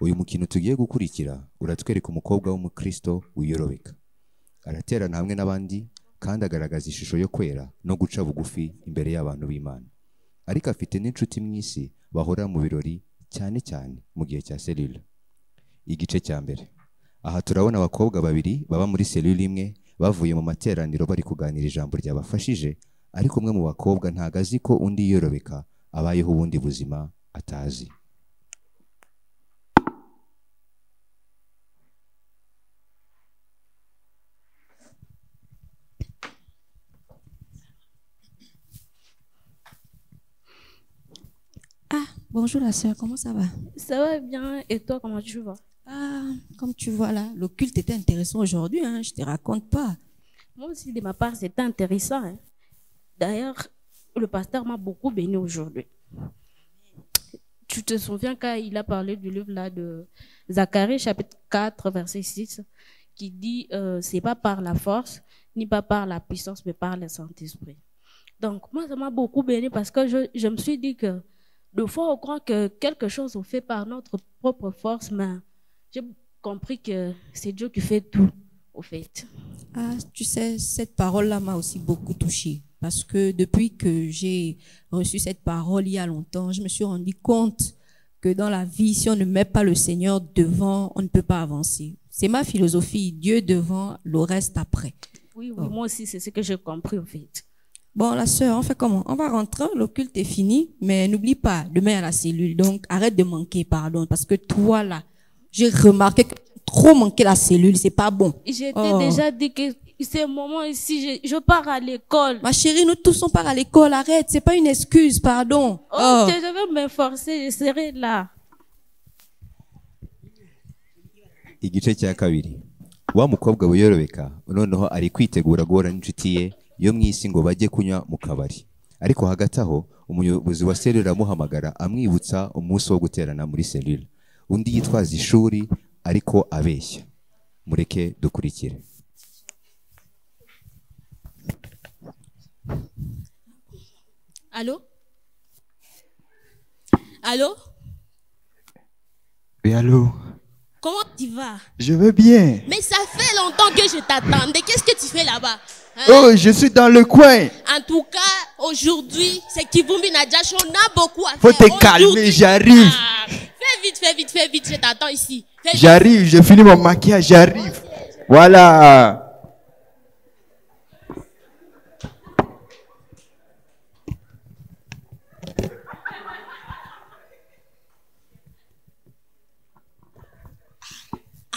uyu mukino tugiye gukurikira uratwereka umukobwa w'umukristo wiyorobeka araterana hamwe n'abandi kandi agaragaza ishusho yo kwera no guca bugufi imbere y'abantu b'imana ariko afite n'inshuti mu isi bahora mu birori cyane cyane mu gihe cya selula igice cya mbere aha turabona abakobwa babiri baba muri selula imwe bavuye mu materaniro bari kuganira ijambo ryabafashije ariko umwe mu bakobwa ntago azi ko undi yorobeka abayeho ubundi buzima atazi Ah, bonjour la sœur, comment ça va Ça va bien et toi comment tu vas Ah, comme tu vois là, le culte était intéressant aujourd'hui, hein, je te raconte pas. Moi aussi de ma part c'était intéressant. hein. D'ailleurs le pasteur m'a beaucoup béni aujourd'hui. Tu te souviens quand il a parlé du livre là de Zacharie chapitre 4 verset 6 qui dit euh, c'est pas par la force ni pas par la puissance mais par le Saint-Esprit. Donc moi ça m'a beaucoup béni parce que je, je me suis dit que des fois on croit que quelque chose on fait par notre propre force mais j'ai compris que c'est Dieu qui fait tout au fait. Ah, tu sais, cette parole-là m'a aussi beaucoup touchée. Parce que depuis que j'ai reçu cette parole il y a longtemps, je me suis rendu compte que dans la vie, si on ne met pas le Seigneur devant, on ne peut pas avancer. C'est ma philosophie, Dieu devant, le reste après. Oui, oui, moi aussi, c'est ce que j'ai compris, en fait. Bon, la sœur, on fait comment On va rentrer, le culte est fini, mais n'oublie pas, demain à la cellule. Donc, arrête de manquer, pardon, parce que toi, là, j'ai remarqué que trop manquer la cellule, c'est pas bon. J'étais Oh. déjà dit que c'est un moment ici, je, je pars à l'école. Ma chérie, nous tous, on part à l'école, arrête, c'est pas une excuse, pardon. Oh, Oh. Je vais m'efforcer, je serai là. igice cya kabiri wa mukobwa wiyorobeka noneho ari kwitegura guhura n'inshuti ye yo mu isi ngo bajye kunywa mu kabari ariko hagati aho umuyobozi wa selula aramuhamagara amwibutsa umunsi wo guterana muri selula undi yitwaza ishuri ariko abeshya mureke dukurikire Allô Allô Oui, allô Comment tu vas Je veux bien. Mais ça fait longtemps que je t'attendais. Qu'est-ce que tu fais là-bas Hein? Oh, je suis dans le coin. En tout cas, aujourd'hui, c'est Kivumbi Nadjash. On a beaucoup à faire. Faut te calmer, Aujourd'hui- j'arrive. Ah, fais vite, fais vite, fais vite. Je t'attends ici. Fais vite. J'arrive, je finis mon maquillage, j'arrive. Voilà.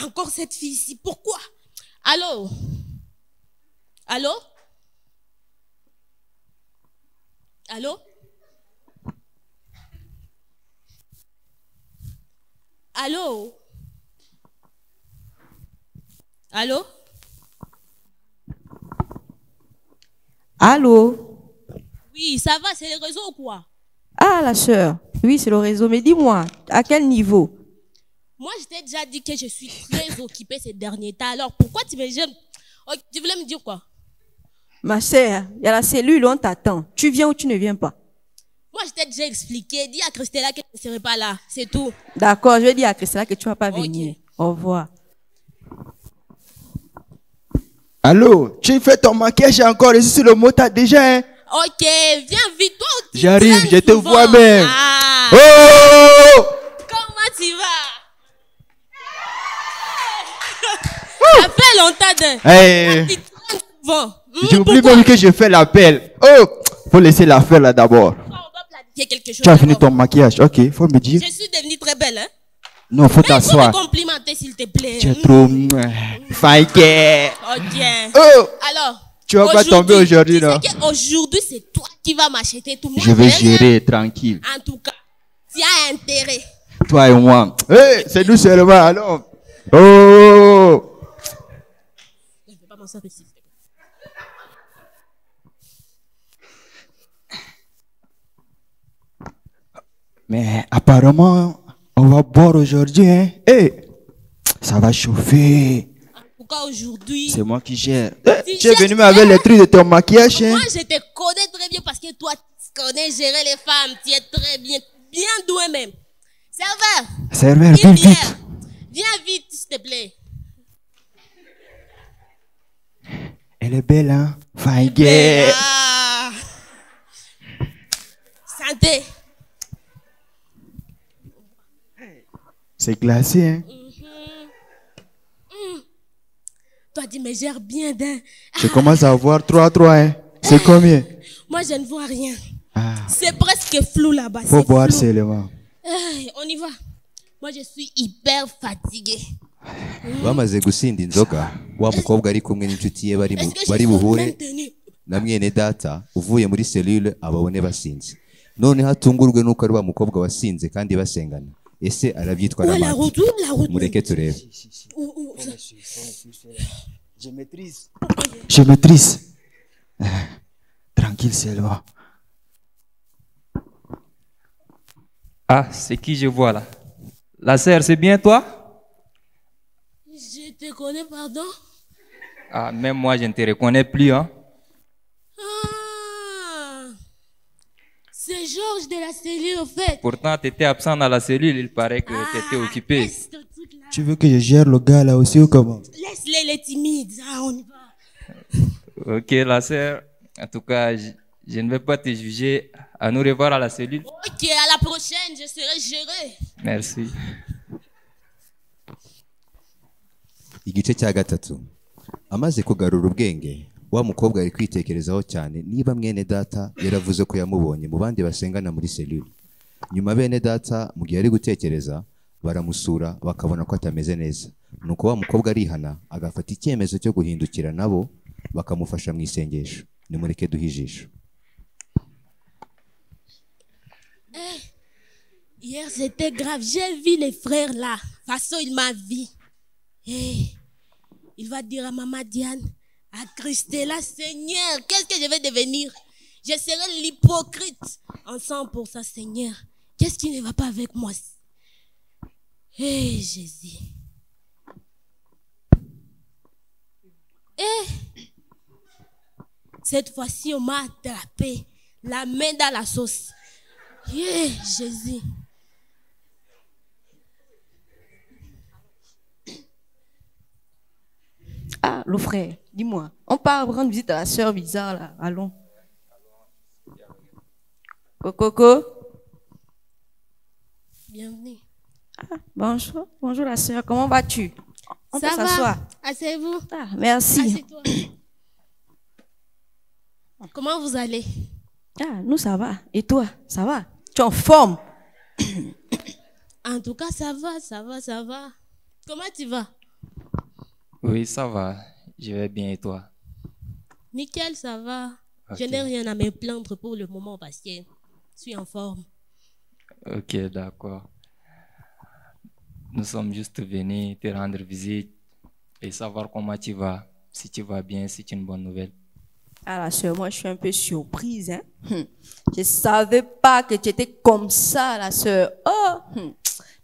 Encore cette fille ici. Pourquoi Allô Allô Allô Allô Allô Allô Oui, ça va, c'est le réseau ou quoi Ah, la sœur. Oui, c'est le réseau. Mais dis-moi, à quel niveau Moi, je t'ai déjà dit que je suis très occupée ces derniers temps. Alors, pourquoi tu me gênes Oh, Tu voulais me dire quoi Ma sœur, il y a la cellule, on t'attend. Tu viens ou tu ne viens pas Moi, je t'ai déjà expliqué. Dis à Christella qu'elle ne serait pas là. C'est tout. D'accord, je vais dire à Christina que tu vas pas Ok. venir. Au revoir. Allô, tu fais ton maquillage encore ici sur le motard déjà, hein? Ok, viens vite, toi tu J'arrive, traînes je te souvent. vois même. Ah, Oh! Comment tu vas Ça fait longtemps de... Hey, Tu traînes souvent. Hmm, J'oublie pourquoi même que je fais l'appel. Oh! Faut laisser l'affaire là d'abord. On doit planifier quelque chose. Tu as fini d'abord. ton maquillage, ok? Faut me Je dire. suis devenue très belle, hein Mais Non, faut il faut me t'asseoir. complimenter, s'il te plaît. Tu es trop. mouah, fake. Ok. Oh! Alors, Tu vas pas tomber aujourd'hui, tu non? sais qu'aujourd'hui, c'est toi qui vas m'acheter tout. Moi, Je vais rien. gérer tranquille. En tout cas, tu as intérêt. Toi et moi. Hey, c'est nous seulement, alors. Oh! Je vais pas m'en servir, s'il te plaît. Mais apparemment, on va boire aujourd'hui, hein. Eh, ça va chauffer. En tout cas, aujourd'hui, C'est moi qui gère. Eh, Tu tu es gères- venu mais avec les trucs de ton maquillage, hein. Moi, je te connais très bien parce que toi, tu connais gérer les femmes. Tu es très bien, bien doué même. Serveur, Serveur, une vite, bière. vite. Viens vite, s'il te plaît. Elle est belle, hein? Faïgué. Ah. Santé. C'est glacé, hein? Toi, dis, mais gère bien d'un. Je commence à voir 3-3, hein? C'est combien? Moi, je ne vois rien. Ah, C'est presque flou là-bas. faut c'est boire flou. seulement. Aïe, on y va. Moi, je suis hyper fatiguée. bamaze gusinda inzoga wa mukobwa ari kumwe n'inshuti ye bari mu- Est-ce que bari je suis buhure bien tenue na mwene data uvuye muri selule ababone basinze noneho atungurwe n'uko ari wa mukobwa wasinze kandi basengana ese arabyitwa Où est la n'amata route Où est la route mureke turebe Où- où- où- Je maîtrise. Je maîtrise. Euh, Tranquille, seulement. Ah, c'est qui je vois là La sœur, c'est bien toi Je te connais, pardon Ah, même moi, je ne te reconnais plus. Hein? Ah C'est Georges de la cellule, au fait. Pourtant, tu étais absent dans la cellule, il paraît que tu étais Ah, occupé. laisse ton truc là. Tu veux que je gère le gars là aussi ou comment? Laisse-les, les timides. Ah, on y va. Ok, la sœur, en tout cas, je, je ne vais pas te juger. À nous revoir à la cellule. Ok, à la prochaine, je serai gérée. Merci. igice cya gatatu amaze kugarura ubwenge wa mukobwa ari kwitekerezaho cyane niba mwene data yaravuze ko yamubonye mu bandi basengana muri selule nyuma bene data mu gihe ari gutekereza baramusura bakabona ko atameze neza nuko wa mukobwa arihana agafata icyemezo cyo guhindukira nabo bakamufasha mu isengesho nimureke duhe ijisho Hier, c'était grave. J'ai vu les frères là. De toute façon, il m'a vu. Hey, il va dire à maman Diane, à Christella, Seigneur, qu'est-ce que je vais devenir Je serai l'hypocrite ensemble pour ça, Seigneur. Qu'est-ce qui ne va pas avec moi Hé, Jésus. Hé Cette fois-ci, on m'a attrapé la main dans la sauce. Yeah, Jésus. Ah, le frère, dis-moi. On part rendre visite à la sœur bizarre, là. Allons. Coco, Bienvenue. bonjour. Bonjour, la sœur. Comment vas-tu? On peut Ça s'asseoir. va Asseyez-vous. Ah, merci. Assieds-toi. Comment vous allez Ah, nous, ça va. Et toi, ça va? Tu es en forme? En tout cas, ça va, ça va, ça va. Comment tu vas Oui, ça va. Je vais bien et toi Nickel, ça va. Je Ok. n'ai rien à me plaindre pour le moment parce que je suis en forme. Ok, d'accord. Nous sommes juste venus te rendre visite et savoir comment tu vas. Si tu vas bien, c'est une bonne nouvelle. Ah, la sœur, moi, je suis un peu surprise, hein. Hum. Je savais pas que tu étais comme ça, la sœur. Oh! hum.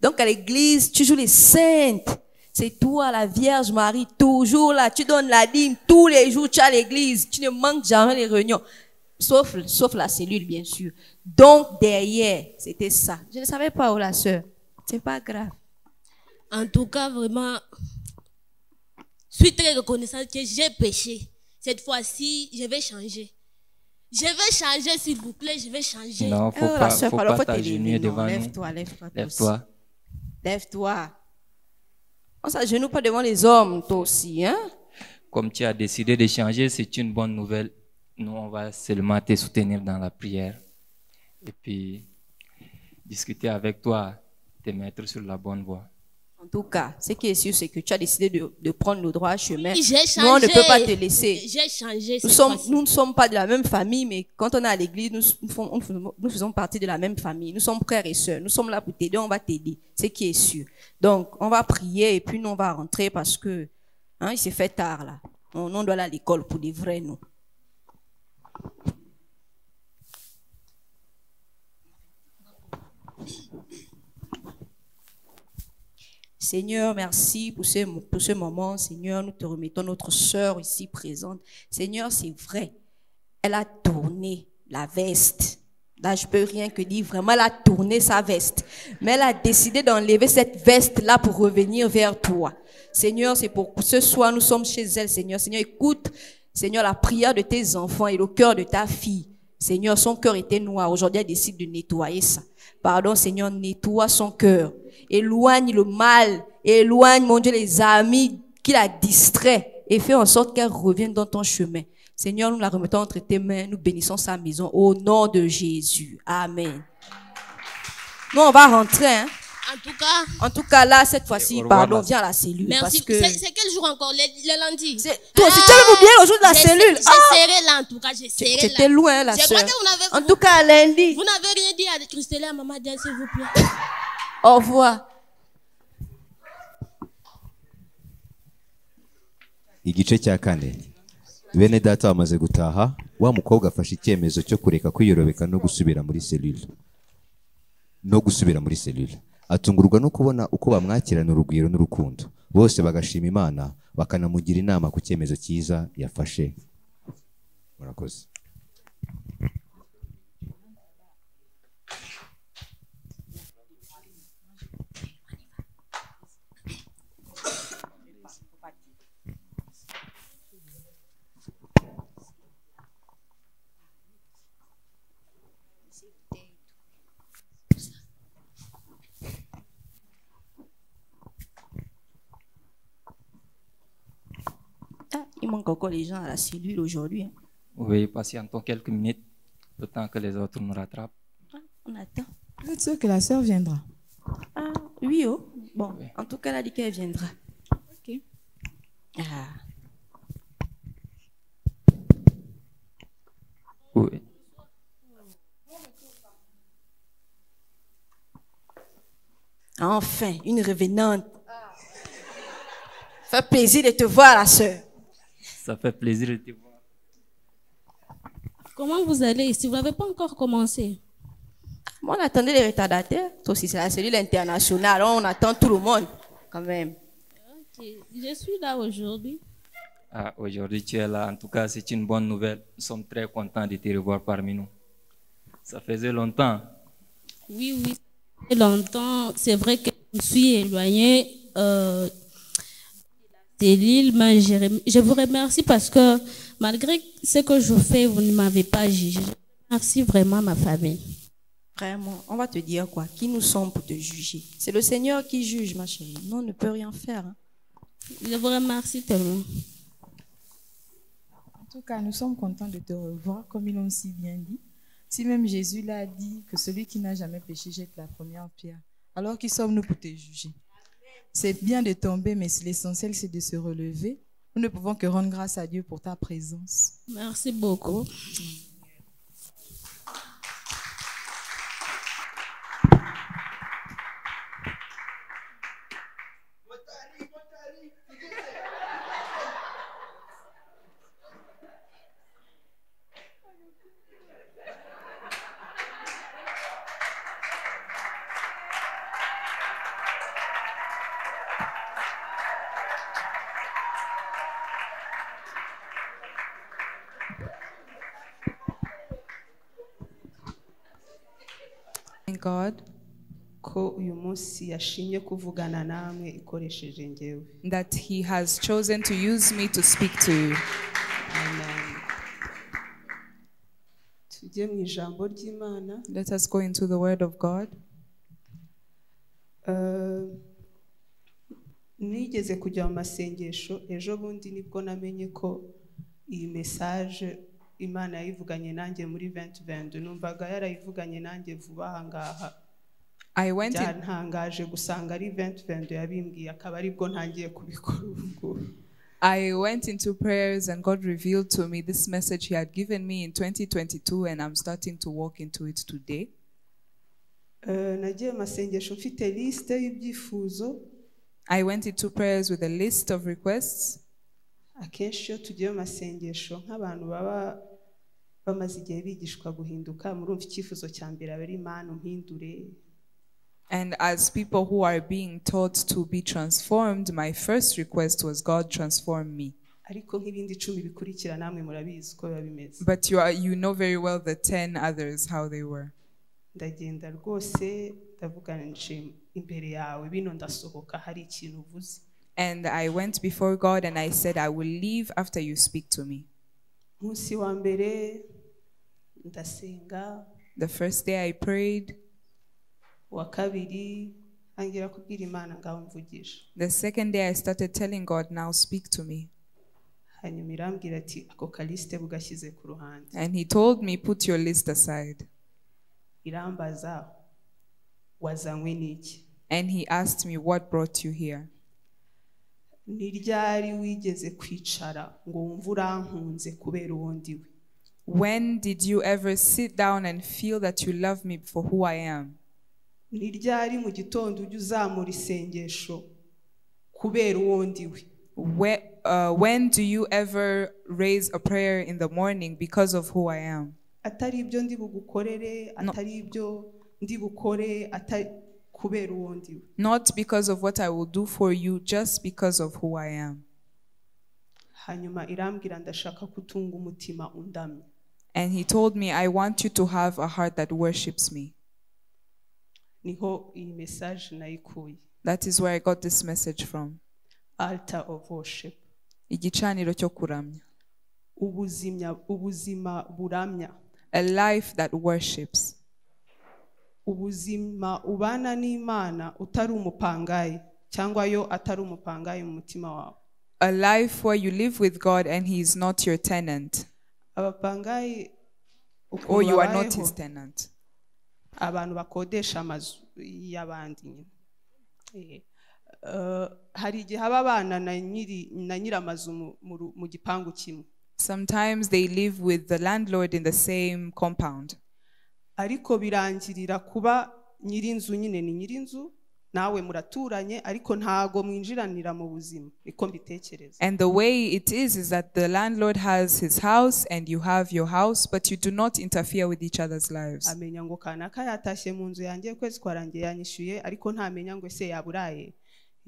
Donc, à l'église, tu joues les saintes. C'est toi, la Vierge Marie, toujours là. Tu donnes la dîme tous les jours, tu es à l'église. Tu ne manques jamais les réunions. Sauf, sauf la cellule, bien sûr. Donc, derrière, c'était ça. Je ne savais pas, oh, la sœur. C'est pas grave. En tout cas, vraiment, je suis très reconnaissante que j'ai péché. Cette fois-ci, je vais changer. Je vais changer, s'il vous plaît, je vais changer. Non, faut Oh, la pas, sœur, faut alors, pas t'élever, t'agenouiller non. devant nous. Lève-toi, lève-toi. toi aussi. Lève-toi. Lève-toi. On s'agenouille pas devant les hommes, toi aussi, hein? Comme tu as décidé de changer, c'est une bonne nouvelle. Nous, on va seulement te soutenir dans la prière et puis discuter avec toi, te mettre sur la bonne voie. En tout cas, ce qui est sûr, c'est que tu as décidé de, de prendre le droit chemin. Oui, J'ai changé. Nous, on ne peut pas te laisser. J'ai changé. Nous, cette sommes, fois-ci. nous ne sommes pas de la même famille, mais quand on est à l'église, nous, nous fons- nous faisons- nous faisons partie de la même famille. Nous sommes frères et sœurs. Nous sommes là pour t'aider. On va t'aider. C'est qui est sûr. Donc, on va prier et puis nous, on va rentrer parce que hein, il s'est fait tard là. On, on doit aller à l'école pour des vrais, nous. Seigneur, merci pour ce, pour ce moment. Seigneur, nous te remettons notre sœur ici présente. Seigneur, c'est vrai. Elle a tourné la veste. Là, je peux rien que dire. Vraiment, elle a tourné sa veste. Mais elle a décidé d'enlever cette veste-là pour revenir vers toi. Seigneur, c'est pour ce soir, nous sommes chez elle, Seigneur. Seigneur, écoute, Seigneur, la prière de tes enfants et le cœur de ta fille. Seigneur, son cœur était noir. Aujourd'hui, elle décide de nettoyer ça. Pardon, Seigneur, nettoie son cœur. Éloigne le mal. Éloigne, mon Dieu, les amis qui la distraient. Et fais en sorte qu'elle revienne dans ton chemin. Seigneur, nous la remettons entre tes mains. Nous bénissons sa maison. Au nom de Jésus. Amen. Nous, on va rentrer. hein. En tout cas, En tout cas, là, cette fois-ci, au revoir, pardon, madame. viens à la cellule. merci. Parce que... C'est c'est quel jour encore Le, le lundi C'est- Toi aussi, tu avais oublié le jour de la J'ai- cellule. Ah, J'ai serré là, en tout cas, j'ai tu serré tu là. étais loin, la Je sœur. crois que vous n'avez- En tout cas, à lundi. Vous n'avez rien dit à Christella, maman Diane, s'il vous plaît. Au revoir. igice cya kane bene data bamaze gutaha wa mukobwa afashe icyemezo cyo kureka kwiyorobereka no gusubira muri selule no gusubira muri selule atungurwa no kubona uko bamwakirana urugwiro n'urukundo bose bagashima imana bakanamugira inama ku cyemezo cyiza yafashe murakoze Ah, il manque encore les gens à la cellule aujourd'hui. hein. Vous veuillez patienter quelques minutes, le temps que les autres nous rattrapent. On attend. Vous êtes sûr que la sœur viendra Ah, oui, oh. Bon, Ouais. en tout cas, elle a dit qu'elle viendra. Ok. Ah. Oui. Enfin, une revenante. Fait plaisir de te voir, la sœur. Ça fait plaisir de te voir. Comment vous allez Si vous n'avez pas encore commencé. Moi, on attendait les retardataires. Toi aussi, c'est la cellule internationale. On attend tout le monde, quand même. Ok, Je suis là aujourd'hui. Ah, Aujourd'hui, tu es là. En tout cas, c'est une bonne nouvelle. Nous sommes très contents de te revoir parmi nous. Ça faisait longtemps. Oui, oui. Et longtemps, c'est vrai que je me suis éloignée euh, de l'île, mais je, rem- je vous remercie parce que malgré ce que je fais, vous ne m'avez pas jugé. Je remercie vraiment ma famille. Vraiment, on va te dire quoi Qui nous sommes pour te juger C'est le Seigneur qui juge, ma chérie. Nous, on ne peut rien faire. hein. Je vous remercie tellement. En tout cas, nous sommes contents de te revoir, comme ils l'ont si bien dit. Si même Jésus l'a dit que celui qui n'a jamais péché jette la première pierre, alors qui sommes-nous pour te juger C'est bien de tomber, mais l'essentiel, c'est de se relever. Nous ne pouvons que rendre grâce à Dieu pour ta présence. Merci beaucoup. Thank God ko uyu munsi yashimye kuvugana namwe ikoresheje ngewe That he has chosen to use me to speak to you. Amen. tujye mu ijambo ry'imana Let us go into the word of God. Eh, nigeze kujya mu masengesho ejo bundi nibwo namenye ko iyi mesaje imana yayivuganye nanjye muri 2022 numvaga yarayivuganye nanjye vuba aha ngaha I went in byantangaje gusanga ari 2022 yabimbwiye akaba aribwo ntangiye kubikora ubu ngubu I went into prayers and God revealed to me this message He had given me in 2022, and I'm starting to walk into it today. Eh, nagiye mu masengesho mfite lisite y'ibyifuzo I went into prayers with a list of requests. akenshi iyo tugiye mu masengesho nk'abantu baba bamaze igihe bigishwa guhinduka murumva icyifuzo cya mbere aba ari imana umpindure And as people who are being taught to be transformed, my first request was, God, transform me. ariko nk'ibindi icumi bikurikira namwe murabizi uko biba bimeze But you, are, you know very well the 10 others, how they were. ndagenda rwose ndavuga nje imbere yawe bino ndasohoka hari ikintu uvuze And I went before God and I said, I will leave after you speak to me. munsi wa mbere ndasenga The first day I prayed, uwa kabiri ntangira kubwira imana ngaho mvugisha the second day I started telling God, Now speak to me. hanyuma irambwira ati ako kalisite bugashyize ku ruhande And He told me, Put your list aside. irambaza wazanywe n'iki And He asked me, What brought you here? ni ryari wigeze kwicara ngo wumve urankunze kubera uwo ndiwe When did you ever sit down and feel that you love me for who I am? ni ryari mu gitondo ujya uzamura isengesho kubera uwo ndiwe Where, uh, when do you ever raise a prayer in the morning because of who I am? atari ibyo ndi bugukorere atari ibyo ndi bukore atari kubera uwo ndiwe Not because of what I will do for you, just because of who I am. hanyuma irambwira ndashaka kutunga umutima undamye And He told me, I want you to have a heart that worships me. niho iyi mesaje nayikuye That is where I got this message from. alta of worship Igicaniro cyo kuramya. ubuzimya ubuzima buramya A life that worships. ubuzima ubana n'imana utari umupangayi cyangwa yo atari umupangayi mu mutima wawe A life where you live with God and He is not your tenant abapangayi ukuntu or you are not babayeho, His tenant. abantu bakodesha amazu y'abandi nyine Eh, eh, hari igihe haba abana na nyiri na nyir'amazu mu- mu ru- mu gipangu kimwe Sometimes they live with the landlord in the same compound, ariko birangirira kuba nyir'inzu nyine ni nyir'inzu nawe muraturanye ariko ntago mwinjiranira mu buzima niko mbitekereza and the way it is is that the landlord has his house and you have your house, but you do not interfere with each other's lives. amenya ngo kanaka yatashye mu nzu yanjye ukwezi kwarangiye yanyishyuye ariko ntamenya ngo ese yaburaye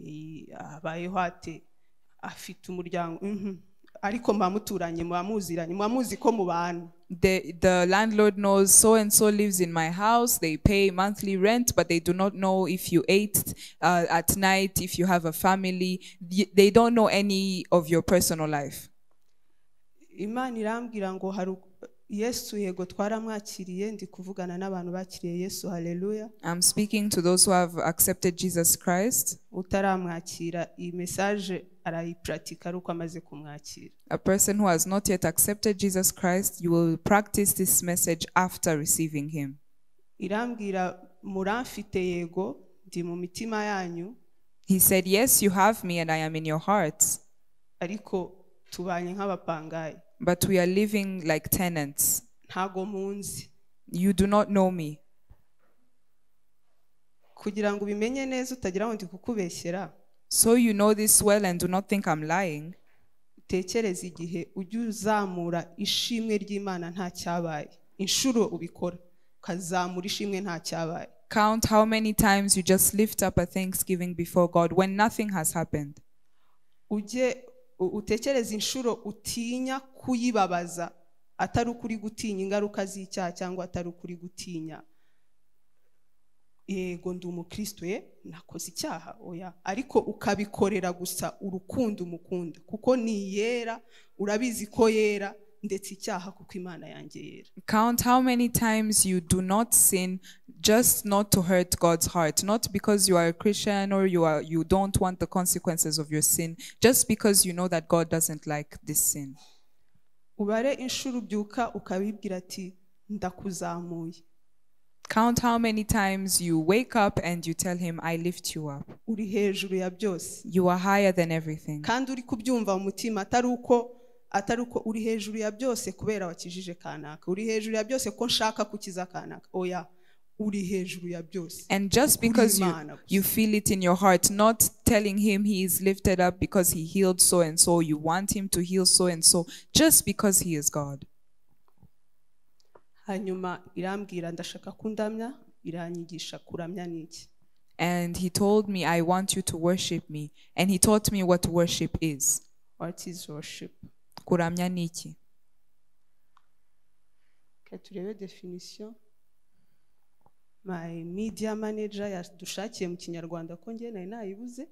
Eh, abayeho ate afite umuryango mhm. ariko muba muturanye muba muziranye muba muzi ko mubana The, the landlord knows so and so lives in my house. They pay monthly rent, but they do not know if you ate uh, at night, if you have a family. Y- They don't know any of your personal life. imana irambwira ngo hari u- yesu yego twaramwakiriye ndi kuvugana n'abantu bakiriye yesu haleluya I'm speaking to those who have accepted Jesus Christ. utaramwakira iyi mesaje arayipuratika ari uko amaze kumwakira A person who has not yet accepted Jesus Christ, you will practice this message after receiving him. irambwira muramfite yego ndi mu mitima yanyu He said, Yes, you have me and I am in your hearts, ariko tubanye nk'abapangayi but we are living like tenants. ntago munzi You do not know me. kugira ngo ubimenye neza utagira ngo ndi kukubeshyera So you know this well and do not think I'm lying. utekereze igihe ujya uzamura ishimwe ry'imana nta cyabaye inshuro ubikora ukazamura ishimwe nta cyabaye Count how many times you just lift up a thanksgiving before God when nothing has happened. ujye u- utekereze inshuro utinya kuyibabaza atari ukuri gutinya ingaruka z'icyaha cyangwa atari ukuri gutinya yego ndi umukristo ye nakoze icyaha oya ariko ukabikorera gusa urukundo umukunda kuko ni yera urabizi ko yera ndetse icyaha kuko imana yanjye yera Count how many times you do not sin just not to hurt God's heart, not because you are a Christian or you are you don't want the consequences of your sin, just because you know that God doesn't like this sin. ubare inshuro ubyuka ukabibwira ati ndakuzamuye Count how many times you wake up and you tell him I lift you up. uri hejuru ya byose You are higher than everything. kandi uri kubyumva mu mutima atari uko atari uko uri hejuru ya byose kubera wakijije kanaka uri hejuru ya byose ko nshaka kukiza kanaka oya uri hejuru ya byose And just because you, Kulimana. you feel it in your heart, not telling him he is lifted up because he healed so and so, you want him to heal so and so, just because he is God. hanyuma irambwira ndashaka kundamya iranyigisha kuramya n'iki And he told me, I want you to worship me. And he taught me what worship is. What is worship? kuramya ni iki Reka turebe definition. My media manager yadushakiye mu kinyarwanda ko njye nari nayibuze.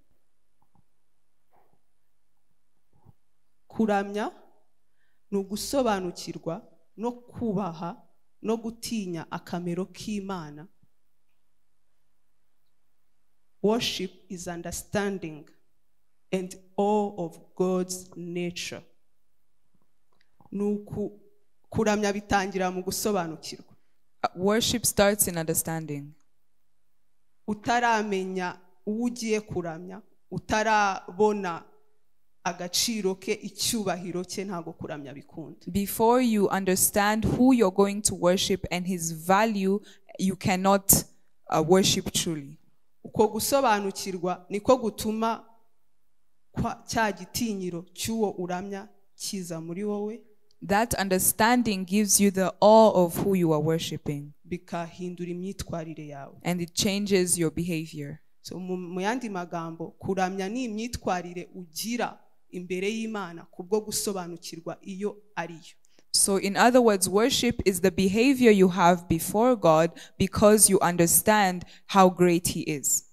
Kuramya ni ugusobanukirwa no kubaha no gutinya akamero k'Imana. Worship is understanding and all of God's nature. Ni uku kuramya bitangira mu gusobanukirwa Uh, worship starts in understanding utaramenya uwo ugiye kuramya utarabona agaciro ke icyubahiro cye ntabwo kuramya bikunda before you understand who you're going to worship and his value you cannot uh, worship truly uko gusobanukirwa niko gutuma kwa- cya gitinyiro cy'uwo uramya kiza muri wowe that understanding gives you the awe of who you are worshiping bikahindura imyitwarire yawe and it changes your behavior so mu, mu yandi magambo kuramya ni imyitwarire ugira imbere y'imana kubwo gusobanukirwa iyo ari yo so in other words worship is the behavior you have before god because you understand how great he is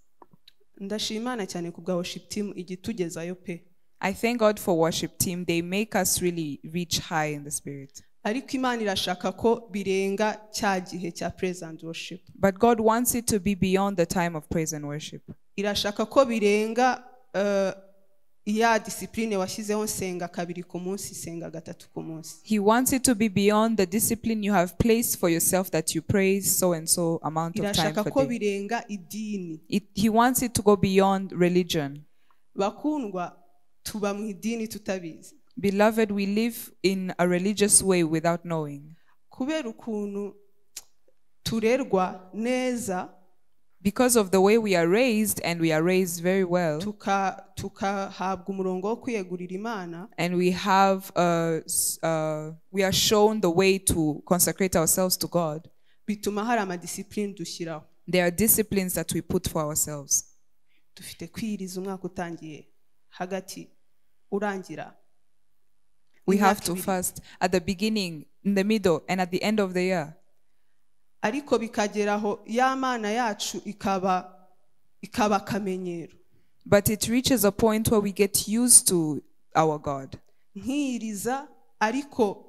ndashima imana cyane ku bwa worship team igitugezayo pe i thank god for worship team they make us really reach high in the spirit ariko imana irashaka ko birenga cya gihe cya present worship but god wants it to be beyond the time of praise and worship irashaka ko birenga eh, ya disipurine washyizeho nsenga kabiri ku munsi senga gatatu ku munsi He wants it to be beyond the discipline you have placed for yourself that you praise so and so amount of time irashaka ko per day. birenga idini It, he wants it to go beyond religion. bakundwa tuba mu idini tutabizi Beloved, we live in a religious way without knowing kubera ukuntu turerwa neza because of the way we are raised, and we are raised very well, tuka- tukahabwa umurongo wo kwiyegurira imana and we have uh, s- uh, we are shown the way to consecrate ourselves to God. bituma hari amadisipurine dushyiraho There are disciplines that we put for ourselves. dufite kwiriza umwaka utangiye hagati urangira We have imyaka to ibiri. fast at the beginning, in the middle, and at the end of the year. ariko bikageraho ya mana yacu ikaba ikaba akamenyero But it reaches a point where we get used to our God. nkiyiriza ariko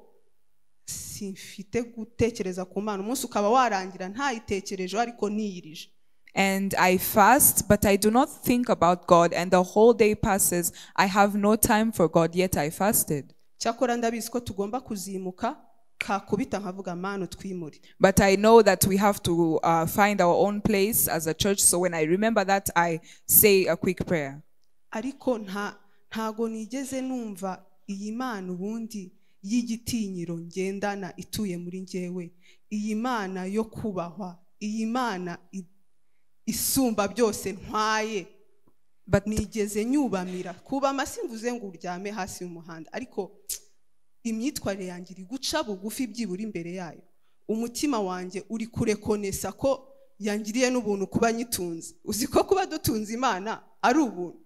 simfite gutekereza ku mana umunsi ukaba warangira ntayitekerejeho ariko niyirije And I fast, but I do not think about God, and the whole day passes. I have no time for God, yet I fasted. cyakora ndabizi ko tugomba kuzimuka kakubita nkavuga mana utwimure But I know that we have to uh, find our own place as a church. So when I remember that, I say a quick prayer. ariko nta ntago nigeze numva iyi mana ubundi y'igitinyiro ngendana ituye muri njyewe iyi mana yo kubahwa iyi mana i- isumba byose ntwaye But nigeze nyubamira kubama simvuze ngo uryame hasi mu muhanda ariko imyitwarire yanjye iri guca bugufi byibura imbere yayo umutima wanjye uri kurekonesa ko yangiriye n'ubuntu kuba nyitunze uzi ko kuba dutunze imana ari ubuntu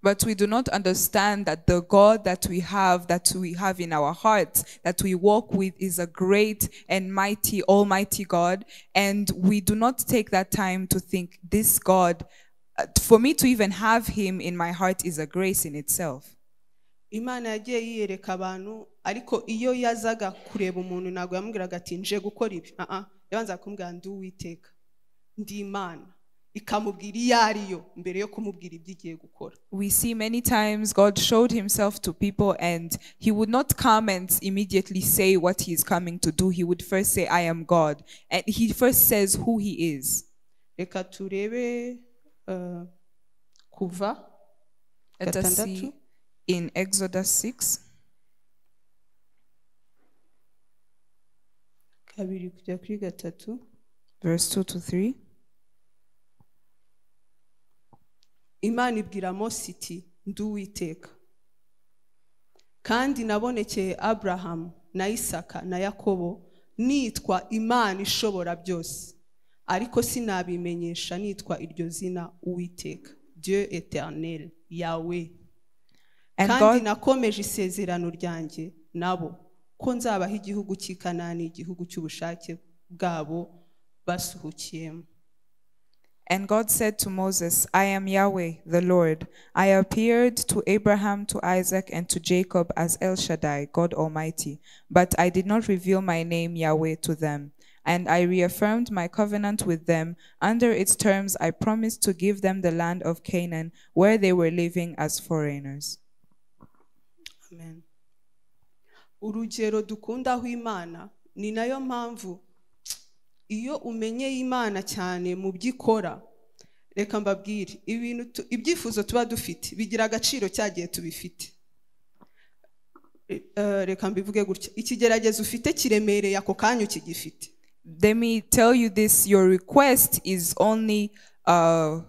But we do not understand that the God that we have, that we have in our hearts, that we walk with, is a great and mighty, almighty God. And we do not take that time to think, this God, uh, for me to even have him in my heart is a grace in itself. imana yagiye yiyereka abantu ariko iyo yazaga kureba umuntu ntabwo yamubwiraga ati nje gukora ibi aha yabanza kumubwira ndi uwiteka ndi imana ikamubwira iyo ariyo mbere yo kumubwira ibyo igiye gukora We see many times God showed himself to people and he would not come and immediately say what he is coming to do. He would first say, I am God. And he first says who he is. reka turebe eh, kuva Let us see gatandatu in Exodus 6. kabiri kujya kuri gatatu verse 2 to 3 imana ibwira mose iti ndi uwiteka kandi nabonekeye aburahamu na isaka na yakobo nitwa imana ishobora byose ariko sinabimenyesha nitwa iryo zina uwiteka dieu eternel yawe And kandi God- nakomeje isezerano ryanjye nabo ko nzabaha igihugu cy'i kanani igihugu cy'ubushake bwabo basuhukiyemo And God said to Moses, I am Yahweh, the Lord. I appeared to Abraham, to Isaac, and to Jacob as El Shaddai, God Almighty, but I did not reveal my name, Yahweh, to them. And I reaffirmed my covenant with them. Under its terms, I promised to give them the land of Canaan, where they were living as foreigners. Amen. urugero dukundaho imana ni nayo mpamvu iyo umenyeye imana cyane mu byo ikora reka mbabwire ibintu tu- ibyifuzo tuba dufite bigira agaciro cya gihe tubifite Eh, reka mbivuge gutya ikigeragezo ufite kiremereye ako kanya ukigifite Let me tell you this your request is only uh,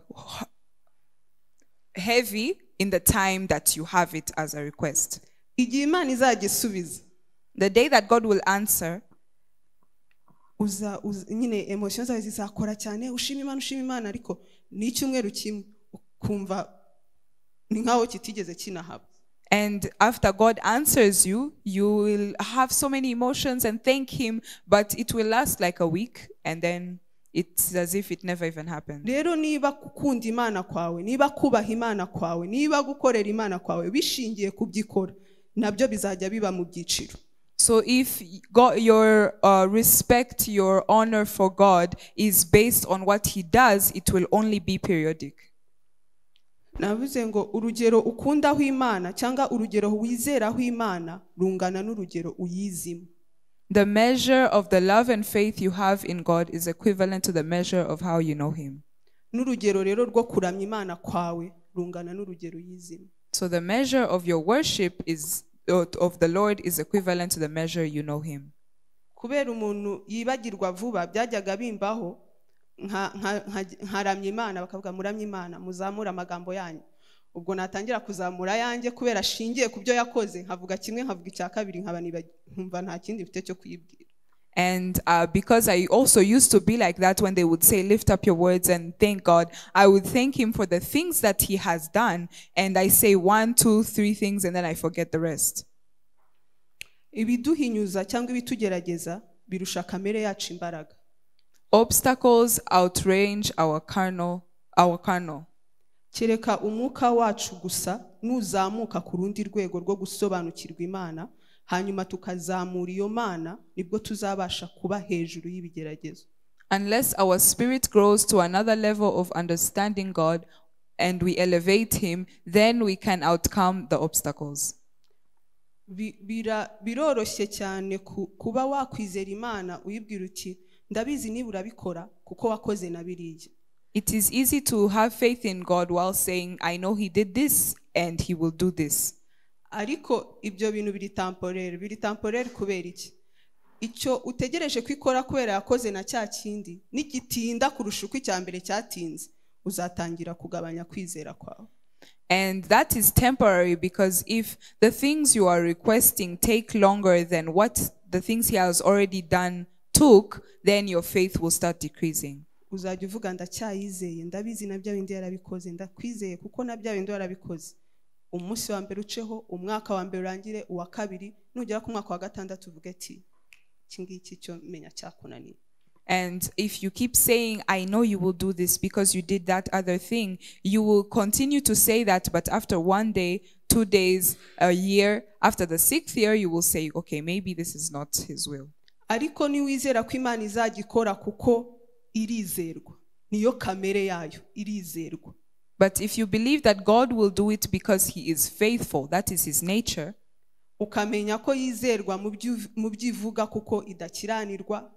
heavy in the time that you have it as a request. igihe imana izagisubiza the day that God will answer, uza, uza nyine emotion zawe zizakora cyane ushima imana ushima imana ariko ni icyumweru kimwe ukumva ni nkaho kitigeze kinahaba and after God answers you, you will have so many emotions and thank Him, but it will last like a week, and then it's as if it never even happened. rero niba gukunda imana kwawe niba kubaha imana kwawe niba gukorera imana kwawe bishingiye ku byo ikora nabyo bizajya biba mu byiciro So if God, your uh, respect, your honor for God is based on what He does, it will only be periodic. navuze ngo urugero ukundaho imana cyangwa urugero wizeraho imana rungana n'urugero uyizimo The measure of the love and faith you have in God is equivalent to the measure of how you know Him. n'urugero rero rwo kuramya imana kwawe rungana n'urugero uyizimo So the measure of your worship is or of the Lord is equivalent to the measure you know Him. kubera umuntu yibagirwa vuba byajyaga bimbaho nka- nka- nka- nkaramya imana bakavuga muramya imana muzamure amagambo yanyu ubwo natangira kuzamura ayanjye kubera ashingiye ku byo yakoze nkavuga kimwe nkavuga icya kabiri nkaba nibagiwe nkumva nta kindi mfite cyo kuyibwira And uh, because I also used to be like that when they would say, Lift up your words and thank God, I would thank Him for the things that He has done. And I say one, two, three things, and then I forget the rest. ibiduhinyuza cyangwa ibitugerageza birusha kamere yacu imbaraga Obstacles outrange our carnal, our carnal. kereka umwuka wacu gusa nuzamuka ku rundi rwego rwo gusobanukirwa imana hanyuma tukazamura iyo mana nibwo tuzabasha kuba hejuru y'ibigeragezo Unless our spirit grows to another level of understanding God and we elevate Him, then we can outcome the obstacles. Bi- bira- biroroshye cyane ku- kuba wakwizera imana uyibwira uti ndabizi niba urabikora kuko wakoze na biriya It is easy to have faith in God while saying, I know He did this and He will do this. ariko ibyo bintu biri tamporere biri tamporere kubera iki icyo utegereje ko ikora kubera yakoze na cya kindi nigitinda kurusha uko icya mbere cyatinze uzatangira kugabanya kwizera kwawe And that is temporary because if the things you are requesting take longer than what the things He has already done took, then your faith will start decreasing. uzajya uvuga ndacyayizeye ndabizi na bya bindi yarabikoze ndakwizeye kuko na bya bindi warabikoze umunsi wa mbere uceho umwaka wa mbere urangire uwa kabiri nugera ku mwaka wa gatandatu uvuge ati iki ngiki cyo menya cyakunaniye And if you keep saying, I know you will do this because you did that other thing, you will continue to say that. But after one day, two days, a year, after the sixth year, you will say, okay, maybe this is not His will. ariko niwizera ko imana izagikora kuko irizerwa niyo kamere yayo irizerwa But if you believe that God will do it because He is faithful, that is His nature, ukamenya ko yizerwa mu byu- mu byo ivuga kuko idakiranirwa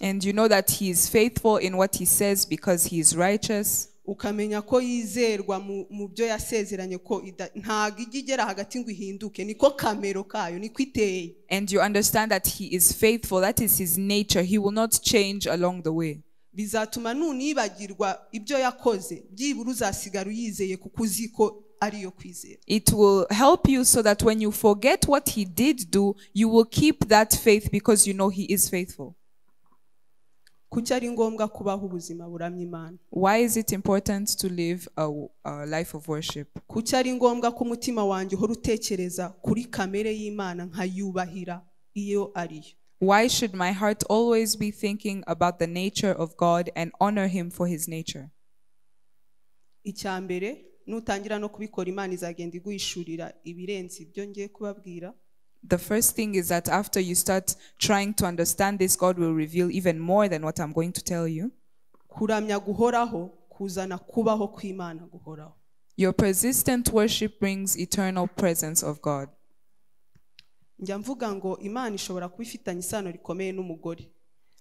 and you know that He is faithful in what He says because He is righteous, ukamenya ko yizerwa mu- mu byo yasezeranye ko ida- ntago ijya igera hagati ngo ihinduke niko kamero kayo niko iteye and you understand that He is faithful, that is His nature, He will not change along the way. bizatuma nunibagirwa ibyo yakoze byibura uzasigara uyizeye kuko uzi ko ariyo kwizera It will help you so that when you forget what He did do, you will keep that faith because you know He is faithful. kuki ari ngombwa kubaho ubuzima buramya imana Why is it important to live a, w- a life of worship? kuki ari ngombwa ko umutima wanjye uhora utekereza kuri kamere y'imana nkayubahira iyo ariyo Why should my heart always be thinking about the nature of God and honor Him for His nature? icya mbere nutangira no kubikora imana izagenda iguhishurira ibirenze ibyo ngiye kubabwira The first thing is that after you start trying to understand this, God will reveal even more than what I'm going to tell you. kuramya guhoraho kuzana kubaho kw'imana guhoraho Your persistent worship brings eternal presence of God. njya mvuga ngo imana ishobora kuba ifitanye isano rikomeye n'umugore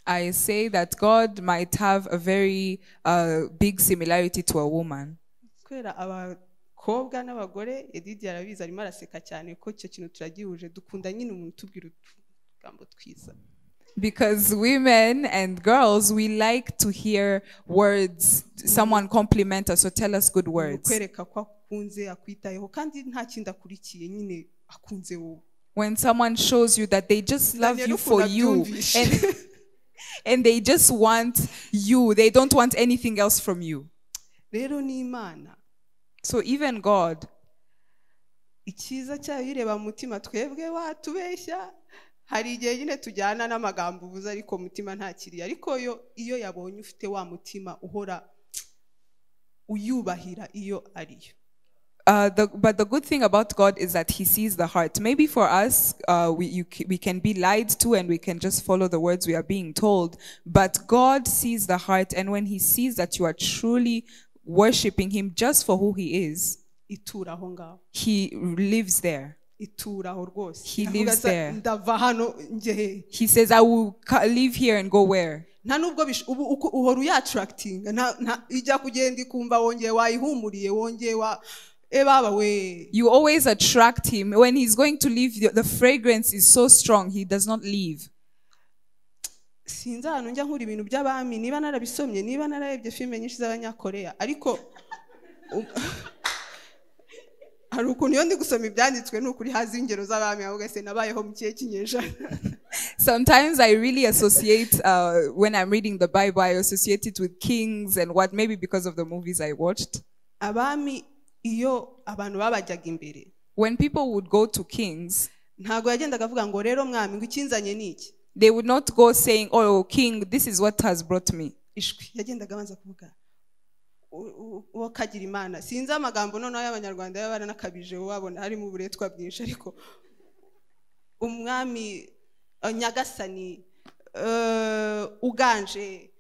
I say that God might have a very uh, big similarity to a woman. kubera abakobwa n'abagore edidi arabizi arimo araseka cyane ko icyo kintu turagihuje dukunda nyine umuntu utubwira utugambo twiza Because women and girls, we like to hear words. Someone compliment us or tell us good words. kwereka ko akunze akwitayeho kandi nta kindi akurikiye nyine akunze wowe When someone shows you that they just love Daniel you ukunda for you byumvishe. and, and they just want you, they don't want anything else from you. rero ni imana So even God, icyiza cyayo ireba mu mutima twebwe watubeshya hari igihe nyine tujyana n'amagambo ubuze ariko mutima ntakiriye ariko yo iyo yabonye ufite wa mutima uhora uyubahira iyo ariyo Uh, the, but the good thing about God is that He sees the heart. Maybe for us, uh, we, you, c- we can be lied to and we can just follow the words we are being told. But God sees the heart, and when He sees that you are truly worshiping Him just for who He is, itura aho ngaho He lives there. itura aho rwose He Ndavuga lives sa- there. ndava hano njye he He says, I will ca- live here and go where? nta nubwo bish- ubu uko- uhora uyatarakitinga nta- nta- ijya kugenda ikumva wongeye wayihumuriye wongeye wa e baba we You always attract Him. When He's going to leave, the, the fragrance is so strong, He does not leave. sinzi ahantu njya nkura ibintu by'abami niba narabisomye niba nararebye filime nyinshi z'abanyakoreya ariko u- hari ukuntu iyo ndi gusoma ibyanditswe ni ukuri hazi ingero z'abami ahubwo se nabayeho mu kihe kinyejana Sometimes I really associate, uh, when I'm reading the Bible, I associate it with kings and what, maybe because of the movies I watched. abami iyo abantu babajyaga imbere When people would go to kings, ntabwo yagendaga avuga ngo rero mwami ngo ikinzanye ni iki they would not go saying, Oh, king, this is what has brought me. ishwi yagendaga abanza kuvuga "U- u- uwo kagira imana sinzi amagambo noneho y'abanyarwanda baba baranakabije wabona harimo uburetwa bwinshi ariko umwami eh, nyagasani eh, uganje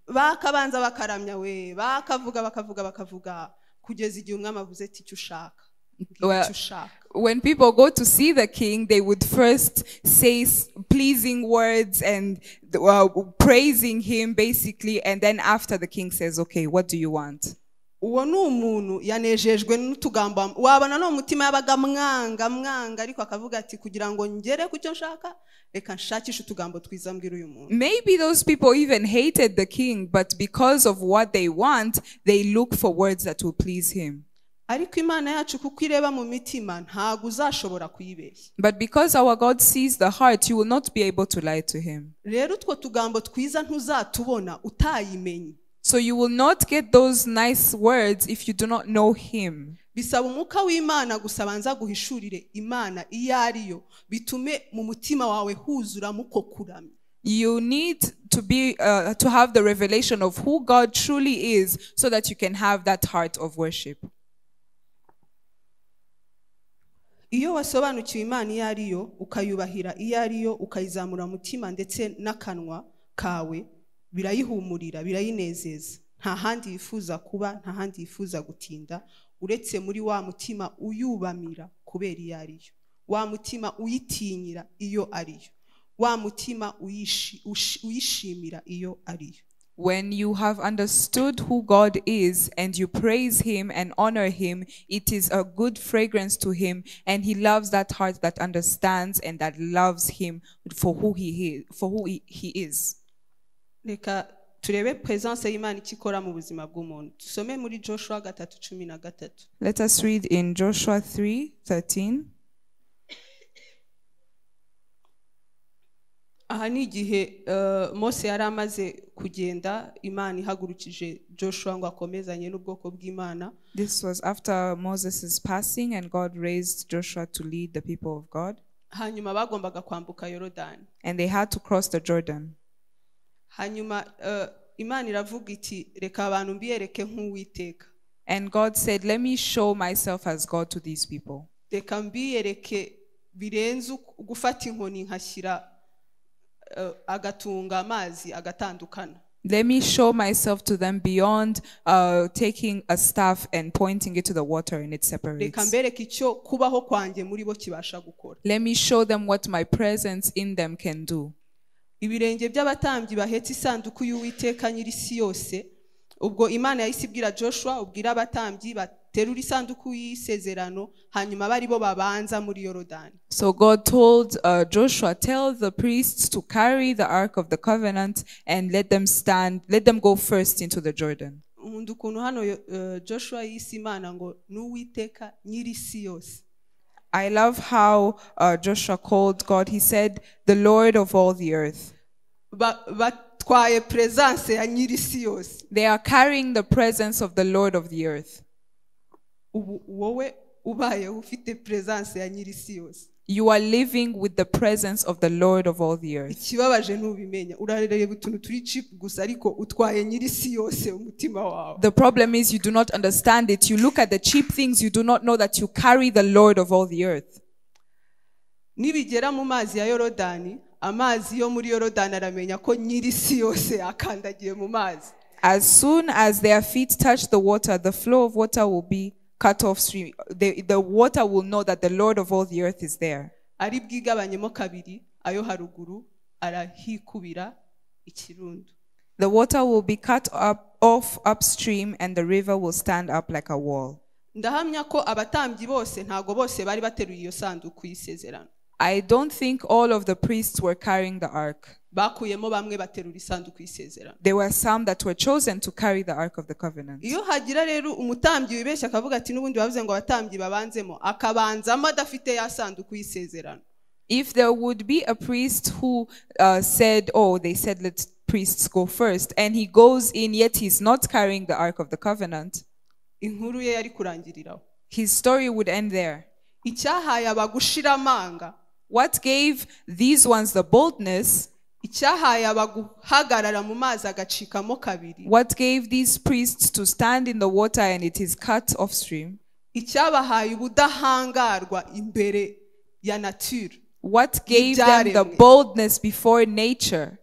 bakabanza bakaramya we bakavuga bakavuga bakavuga kugeza igihe umwami avuze ati icyo ushaka Mbwira Well- icyo ushaka When people go to see the king, they would first say s- pleasing words and uh, praising him, basically. And then after the king says, Okay, what do you want? uwo ni umuntu yanejejwe n'utugambo am- wabona ni umutima yabaga mwanga mwanga ariko akavuga ati kugira ngo ngere ku cyo nshaka reka nshakishe utugambo twiza mbwira uyu muntu Maybe those people even hated the king, but because of what they want, they look for words that will please him. ariko imana yacu kuko ireba mu mitima ntabwo uzashobora kuyibeshya But because our God sees the heart, you will not be able to lie to him. rero utwo tugambo twiza ntuzatubona utayimenye So you will not get those nice words if you do not know him. bisaba umwuka w'imana gusa banza guhishurire imana iyo ariyo bitume mu mutima wawe huzuramo uko kuramya You need to be uh, to have the revelation of who God truly is so that you can have that heart of worship. iyo wasobanukiwe imana iyo ariyo ukayubahira iyo ariyo ukayizamura umutima ndetse n'akanwa kawe birayihumurira birayinezeza nta handi yifuza kuba nta handi yifuza gutinda uretse muri wa mutima uyubamira kubera iyo ariyo wa mutima uyitinyira iyo ariyo wa mutima uyishi- ushi- uyishimira iyo ariyo When you have understood who God is and you praise Him and honor Him, it is a good fragrance to Him, and He loves that heart that understands and that loves Him for who He is. For who he, he is. reka turebe pesanse y'imana icyo ikora mu buzima bw'umuntu dusome muri joshua gatatu cumi na gatatu Let us read in Joshua three thirteen. aha ni igihe eh, mose yari amaze kugenda imana ihagurukije joshua ngo akomezanye n'ubwoko bw'imana This was after Moses' passing, and God raised Joshua to lead the people of God. hanyuma bagombaga kwambuka yorodani And they had to cross the Jordan. hanyuma eh, imana iravuga iti reka abantu mbiyereke nk'uwiteka And God said, Let me show myself as God to these people. reka mbiyereke birenze uku- gufata inkoni nkashyira eh, agatunga amazi agatandukana Let me show myself to them beyond uh, taking a staff and pointing it to the water and it reka separates. mbereke icyo kubaho kwanjye muri bo kibasha gukora Let me show them what my presence in them can do. ibirenge by'abatambyi bahetse isanduku y'uwiteka nyiri isi yose ubwo imana yahise ibwira joshua ubwira abatambyi baterura isanduku y'isezerano hanyuma aba ari bo babanza muri yorodani So God told uh, Joshua, Tell the priests to carry the Ark of the Covenant and let them stand, let them go first into the Jordan. nkunda ukuntu hano yo- eh, joshua yise imana ngo ni uwiteka nyiri isi yose I love how uh, Joshua called God. He said, The Lord of all the earth. Ba- batwaye perezanse ya nyiri isi yose They are carrying the presence of the Lord of the earth. ubu wowe ubayeho ufite perezanse ya nyiri isi yose You are living with the presence of the Lord of all the earth. ikibabaje ntubimenya urareba utuntu turi chip gusa ariko utwaye nyiri isi yose umutima wawe The problem is you do not understand it. You look at the cheap things, you do not know that you carry the Lord of all the earth. nibigera mu mazi ya yorodani amazi yo muri yorodani aramenya ko nyiri isi yose yakandagiye mu mazi As soon as their feet touch the water, the flow of water will be cut off stream. The, the water will know that the Lord of all the earth is there. ari bwigabanyemo kabiri ayo haruguru arahikubira ikirundo The water will be cut up off upstream and the river will stand up like a wall. ndahamya ko abatambyi bose ntago bose bari bateruye iyo sanduku y'isezerano I don't think all of the priests were carrying the ark. bakuyemo bamwe baterura isanduku y'isezerano There were some that were chosen to carry the ark of the covenant. iyo hagira rero umutambyi wibeshya akavuga ati n'ubundi bavuze ngo abatambyi babanzemo akabanzamo adafite ya sanduku y'isezerano If there would be a priest who uh, said, Oh, they said let priests go first, and he goes in, yet he's not carrying the ark of the covenant, inkuru ye yari kurangiriraho his story would end there. icyahaye abagushira amanga What gave these ones the boldness? icyahaye abaguhagarara mu mazi agacikamo kabiri What gave these priests to stand in the water and it is cut off stream? icyabahaye ubudahangarwa imbere ya nature What gave them the Ibyaremwe. boldness before nature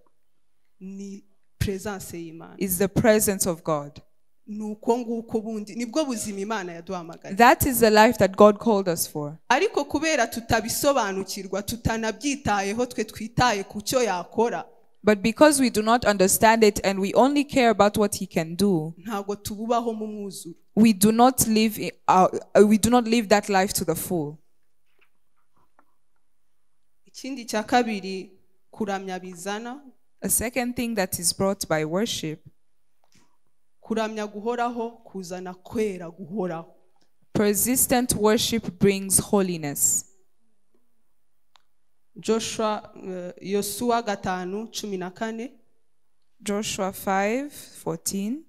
ni presence y'imana is the presence of God. ni uko nguko bundi nibwo buzima imana yaduhamagaye That is the life that God called us for. ariko kubera tutabisobanukirwa tutanabyitayeho twe twitaye ku cyo yakora But because we do not understand it and we only care about what He can do, ntabwo tububaho mu mwuzuro we do not live, i- uh, uh, we do not live that life to the full. ikindi cya kabiri kuramya bizana A second thing that is brought by worship, kuramya guhoraho kuzana kwera guhoraho persistent worship brings holiness. joshua eh, yosuwa gatanu cumi na kane Joshua 5 14.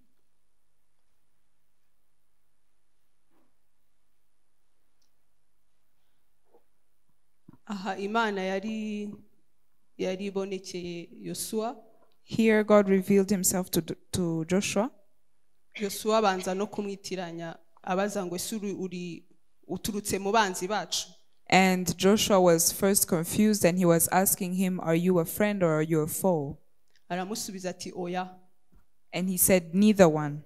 aha imana yari yari ibonekeye yosuwa Here God revealed himself to, to Joshua. yosuwa abanza no kumwitiranya abaza ngo ese uri uri uturutse mu banzi bacu And Joshua was first confused and he was asking him, Are you a friend or are you a foe? aramusubiza ati oya And he said, Neither one.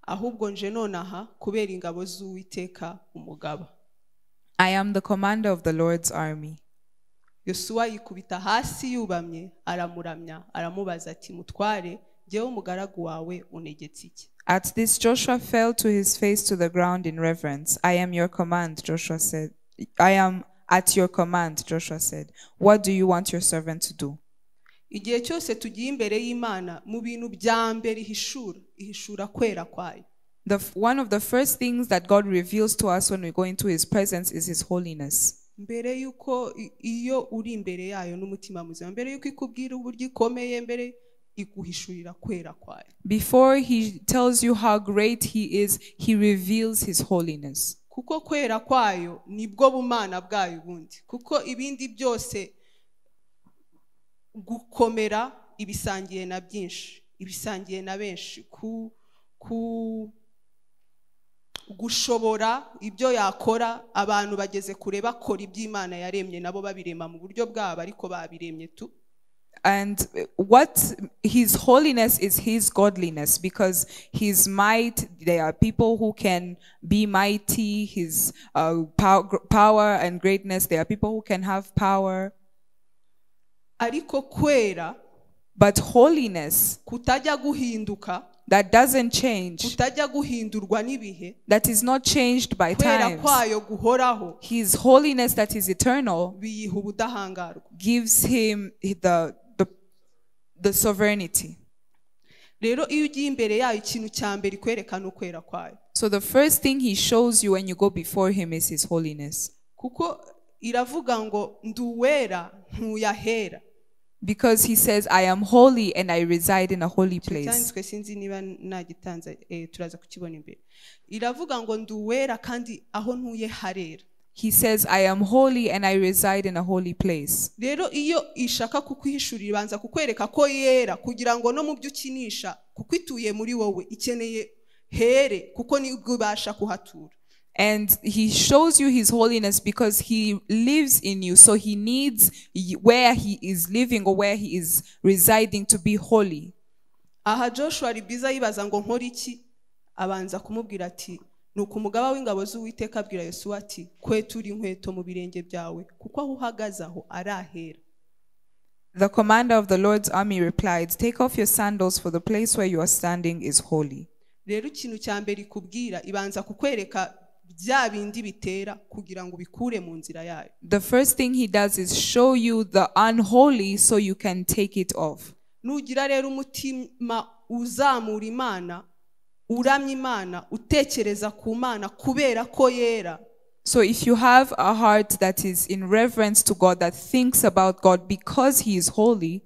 ahubwo nje nonaha kubera ingabo z'uwiteka umugaba I am the commander of the Lord's army. yosuwa yikubita hasi yubamye aramuramya aramubaza ati mutware njyewe umugaragu wawe unegetse iki At this, Joshua fell to his face to the ground in reverence. I am your command, Joshua said. I am at your command, Joshua said. What do you want your servant to do? igihe cyose tugiye imbere y'imana mu bintu bya mbere ihishura ihishura kwera kwayo The, f- one of the first things that God reveals to us when we go into his presence is his holiness. mbere y'uko i- iyo uri imbere yayo n'umutima muzima mbere y'uko ikubwira uburyo ikomeye mbere iguhishurira kwera kwayo Before he tells you how great he is, he reveals his holiness. kuko kwera kwayo nibwo bumana bwayo ubundi kuko ibindi byose gukomera ibisangiye na byinshi ibisangiye na benshi ku ku gushobora ibyo yakora abantu bageze kure bakora iby'imana yaremye nabo babirema mu buryo bwabo ariko babiremye tu And uh, what his holiness is his godliness because his might, there are people who can be mighty, his uh, pow- gr- power and greatness, there are people who can have power. ariko kwera But holiness kutajya guhinduka that doesn't change, kutajya guhindurwa n'ibihe that is not changed by kwera times, kwayo guhoraho his holiness that is eternal biyiha ubudahangarwa gives him the, the, the sovereignty. rero iyo ugiye imbere yayo ikintu cya mbere ikwerekana ukwera kwayo So the first thing he shows you when you go before him is his holiness. kuko iravuga ngo ndi uwera ntuyahera Because he says, I am holy and I reside in a holy place. cyanditswe sinzi niba nagitanze eh, turaza kukibona imbere iravuga ngo ndi uwera kandi aho ntuye harera He says, I am holy and I reside in a holy place. rero iyo ishaka kukwihishurira ibanza kukwereka ko yera kugira ngo no mu byo ukinisha kuko ituye muri wowe ikeneye here kuko nibwo ibasha kuhatura And he shows you his holiness because he lives in you. So he needs y- where he is living or where he is residing to be holy. aha joshua ribiza yibaza ngo nkora iki abanza kumubwira ati nuko umugaba w'ingabo z'uwiteka abwira yesu ati kwetura inkweto mu birenge byawe kuko aho uhagaze aho ari ahera The commander of the Lord's army replied, Take off your sandals, for the place where you are standing is holy. rero ikintu cya mbere ikubwira ibanza kukwereka bya bindi bitera kugira ngo ubikure mu nzira yayo The first thing he does is show you the unholy so you can take it off. nugira rero umutima uzamura imana uramya imana utekereza ku mana kubera ko yera So if you have a heart that is in reverence to God, that thinks about God because He is holy,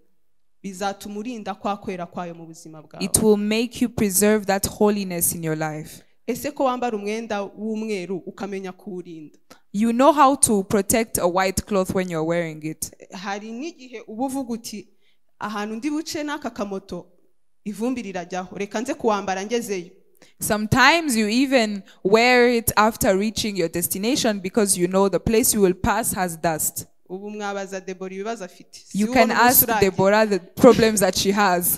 bizatuma urinda kwa kwera kwayo mu buzima bwawe it will make you preserve that holiness in your life. ese ko wambara umwenda w'umweru ukamenya kuwurinda You know how to protect a white cloth when you're wearing it. hari n'igihe uba uvuga uti ahantu ndi buce n'aka kamoto ivumbi rirajyaho reka nze kuwambara ngezeyo Sometimes you even wear it after reaching your destination because you know the place you will pass has dust. ubu mwabaza debora ibibazo afite Si You uwo can n'umunsi ask uragiye. Deborah the problems that she has.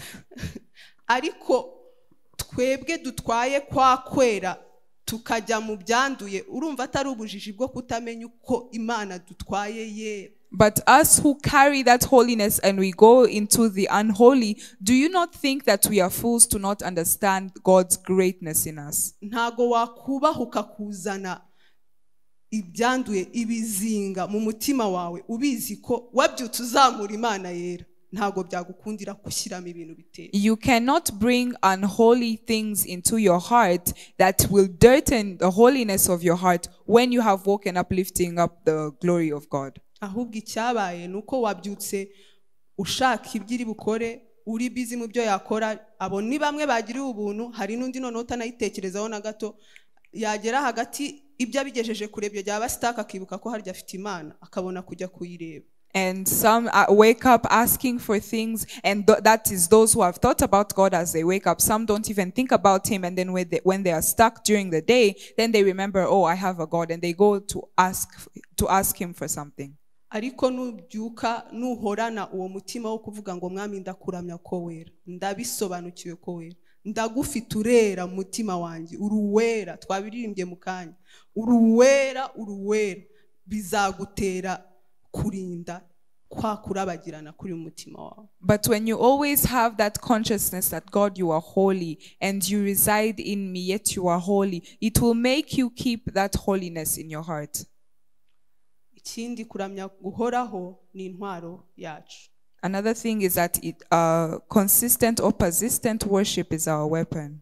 ariko twebwe dutwaye kwa kwera tukajya mu byanduye urumva atari ubujiji bwo kutamenya uko imana dutwaye yera But us who carry that holiness and we go into the unholy, do you not think that we are fools to not understand God's greatness in us? ntago wakubahuka kuzana ibyanduye ibizinga mu mutima wawe ubizi ko wabyutse uzamura imana yera ntago byagukundira gushyiramo ibintu biteye You cannot bring unholy things into your heart that will dirten the holiness of your heart when you have woken up lifting up the glory of God. ahubwo icyabaye ni uko wabyutse ushaka ibyo iri bukore uri bizi mu byo yakora abo ni bamwe bagiriwe ubuntu hari n'undi noneho utanayitekerezaho na gato yagera hagati ibyo abigejeje kure byo byaba sitaka akibuka ko harya afite imana akabona kujya kuyireba And some uh, wake up asking for things, and th- that is those who have thought about God as they wake up. Some don't even think about Him, and then when they, when they are stuck during the day, then they remember, oh, I have a God, and they go to ask to ask Him for something. ariko nubyuka nuhorana uwo mutima wo kuvuga ngo mwami ndakuramya ko wera ndabisobanukiwe ko wera ndagufite urera mu mutima wanjye uri uwera twabiririmbye mu kanya uri uwera uri uwera bizagutera kurinda kwa kurabagirana kuri mu mutima wawe But when you always have that consciousness that God, you are holy, and you reside in me, yet you are holy, it will make you keep that holiness in your heart. ikindi kuramya guhoraho ni intwaro yacu Another thing is that it, uh, consistent or persistent worship is our weapon.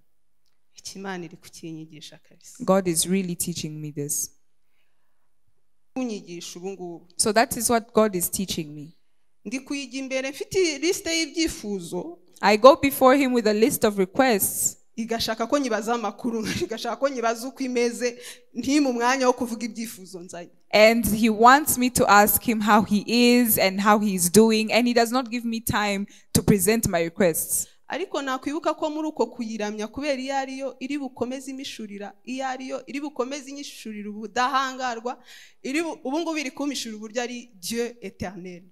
ikimana iri kukinyigisha kabisa God is really teaching me this. kunyigisha ubu ngubu So that is what God is teaching me. ndi kuyijya imbere mfite lisite y'ibyifuzo I go before Him with a list of requests. igashaka ko nyibazaho amakuru igashaka ko nyibaza uko imeze ntimu umwanya wo kuvuga ibyifuzo nzanye And he wants me to ask him how he is and how he's doing, and he does not give me time to present my requests. ariko nakwibuka ko muri uko kuyiramya kubera iyo ariyo iri bukomeze imishurira iyo ariyo iri bukomeze inyishurira ubudahangarwa iri bu- ubu ngubu iri kumishurira uburyo ari dieu eternel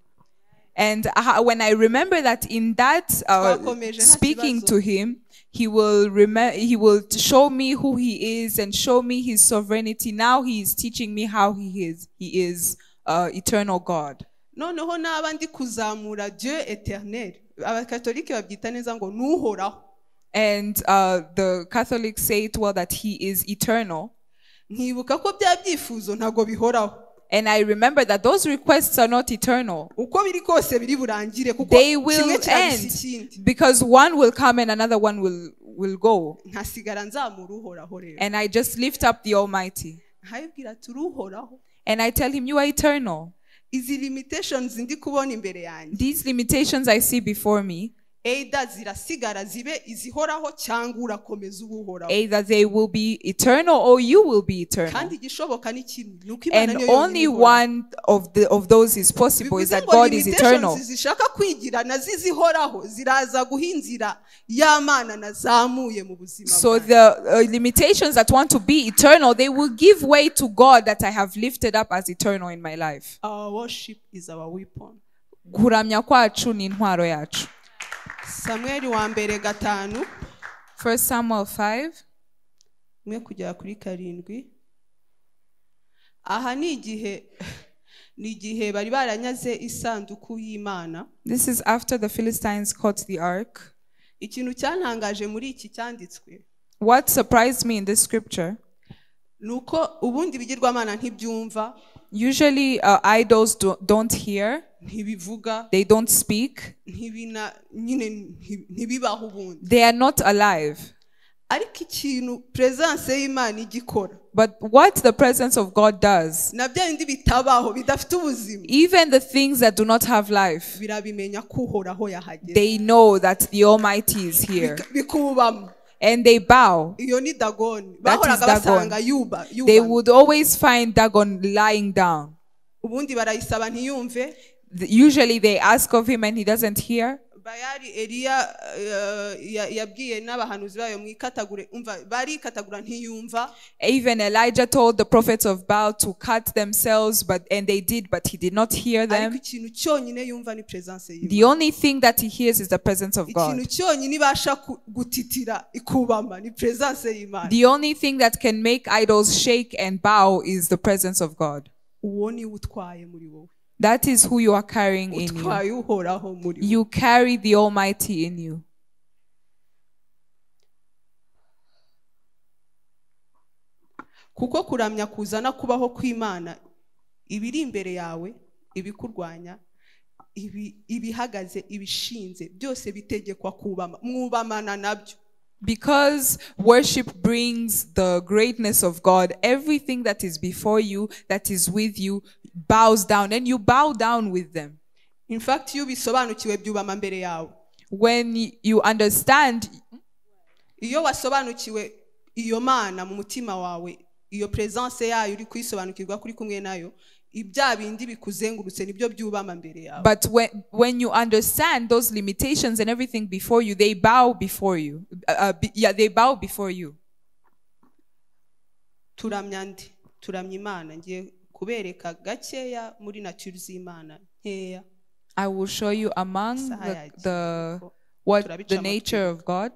And I- when I remember that in that uh, Twakomeje nta speaking kibazo. to him, he will remember, he will t- show me who he is and show me his sovereignty. Now he is teaching me how he is. He is uh, eternal God. noneho n'aba ndi kuzamura dieu eternel abakatolike babyita neza ngo ni uhoraho And uh, the Catholics say it well that he is eternal. nkibuka ko bya byifuzo ntabwo bihoraho And I remember that those requests are not eternal. uko biri kose biri burangire kuko they kimwe will kirabisa ikindi end because one will come and another one will will go nkasigara nzamura uhoraho rero and i just lift up the almighty nkayibwira ati uruhoraho and i tell him you are eternal izi limitations ndi kubona imbere yanjye these limitations i see before me either zirasigara zibe izihoraho cyangwa urakomeza uba uhoraho either they will be eternal or you will be eternal kandi igishoboka ni kimwe ni uko imana and yo yonyine only ihoraho. one of the of those is possible is bivuze that ngo god is eternal limitations zishaka kwigira na zizihoraho ziraza guha inzira y'amana nazamuye mu buzima so bwanjye. the uh, limitations that want to be eternal they will give way to god that i have lifted up as eternal in my life our worship is our weapon kuramya kwacu ni intwaro yacu samweli wa mbere gatanu First Samuel 5. umwe kugera kuri karindwi aha ni igihe ni igihe bari baranyaze isanduku y'imana This is after the Philistines caught the ark. ikintu cyantangaje muri iki cyanditswe What surprised me in this scripture, ni uko ubundi ibigirwamana ntibyumva usually uh, idols do, don't hear, ntibivuga they don't speak, ntibina nyine nti- ntibibaho ubundi they are not alive. ariko ikintu peresanse y'imana igikora But what the presence of God does, na bya bindi bitabaho bidafite ubuzima even the things that do not have life, birabimenya ko uhoraho yahageze they know that the Almighty is here Bika- bikubamo and they bow. iyo ni dagoni That is bahoraga Dagon. basanga yuba They yubamye. would always find Dagon lying down. ubundi barayisaba ntiyumve The- Usually they ask of him and he doesn't hear. bayari eliya eh, ya- yabwiye n'abahanuzi bayo mwikatagure umva barikatagura ntiyumva Even Elijah told the prophets of Baal to cut themselves, but and they did, but he did not hear ariko them. ikintu cyonyine yumva ni peresanse The y'imana only thing that he hears is the presence of ikintu God. cyonyine ibasha ku- gutitira ikubama ni peresanse y'imana The only thing that can make idols shake and bow is the presence of God. uwo ni we utwaye muri wowe That is who you are carrying in you. utwaye uhoraho muri wowe You carry the Almighty in you. kuko kuramya kuzana kubaho kw'imana ibiri imbere yawe ibikurwanya ibi- ibihagaze ibishinze byose bitegekwa kubama mwubamana nabyo Because worship brings the greatness of God, everything that is before you, that is with you, bows down, and you bow down with them. in fact iyo ubisobanukiwe byubama mbere yawe When y- you understand, iyo wasobanukiwe iyo mana mu mutima wawe iyo peresanse yayo uri kuyisobanukirwa kuri kumwe nayo ibya bindi bikuzengurutse nibyo byubama mbere yawe But when when you understand those limitations and everything before you, they bow before you. Uh, uh, be- yeah, they bow before you. turamya ndi turamya imana ngiye kubereka gakeya muri naturi z'imana nkeya I will show you among Saha the, yagiye the kuko what turabica the amatwi. nature of God.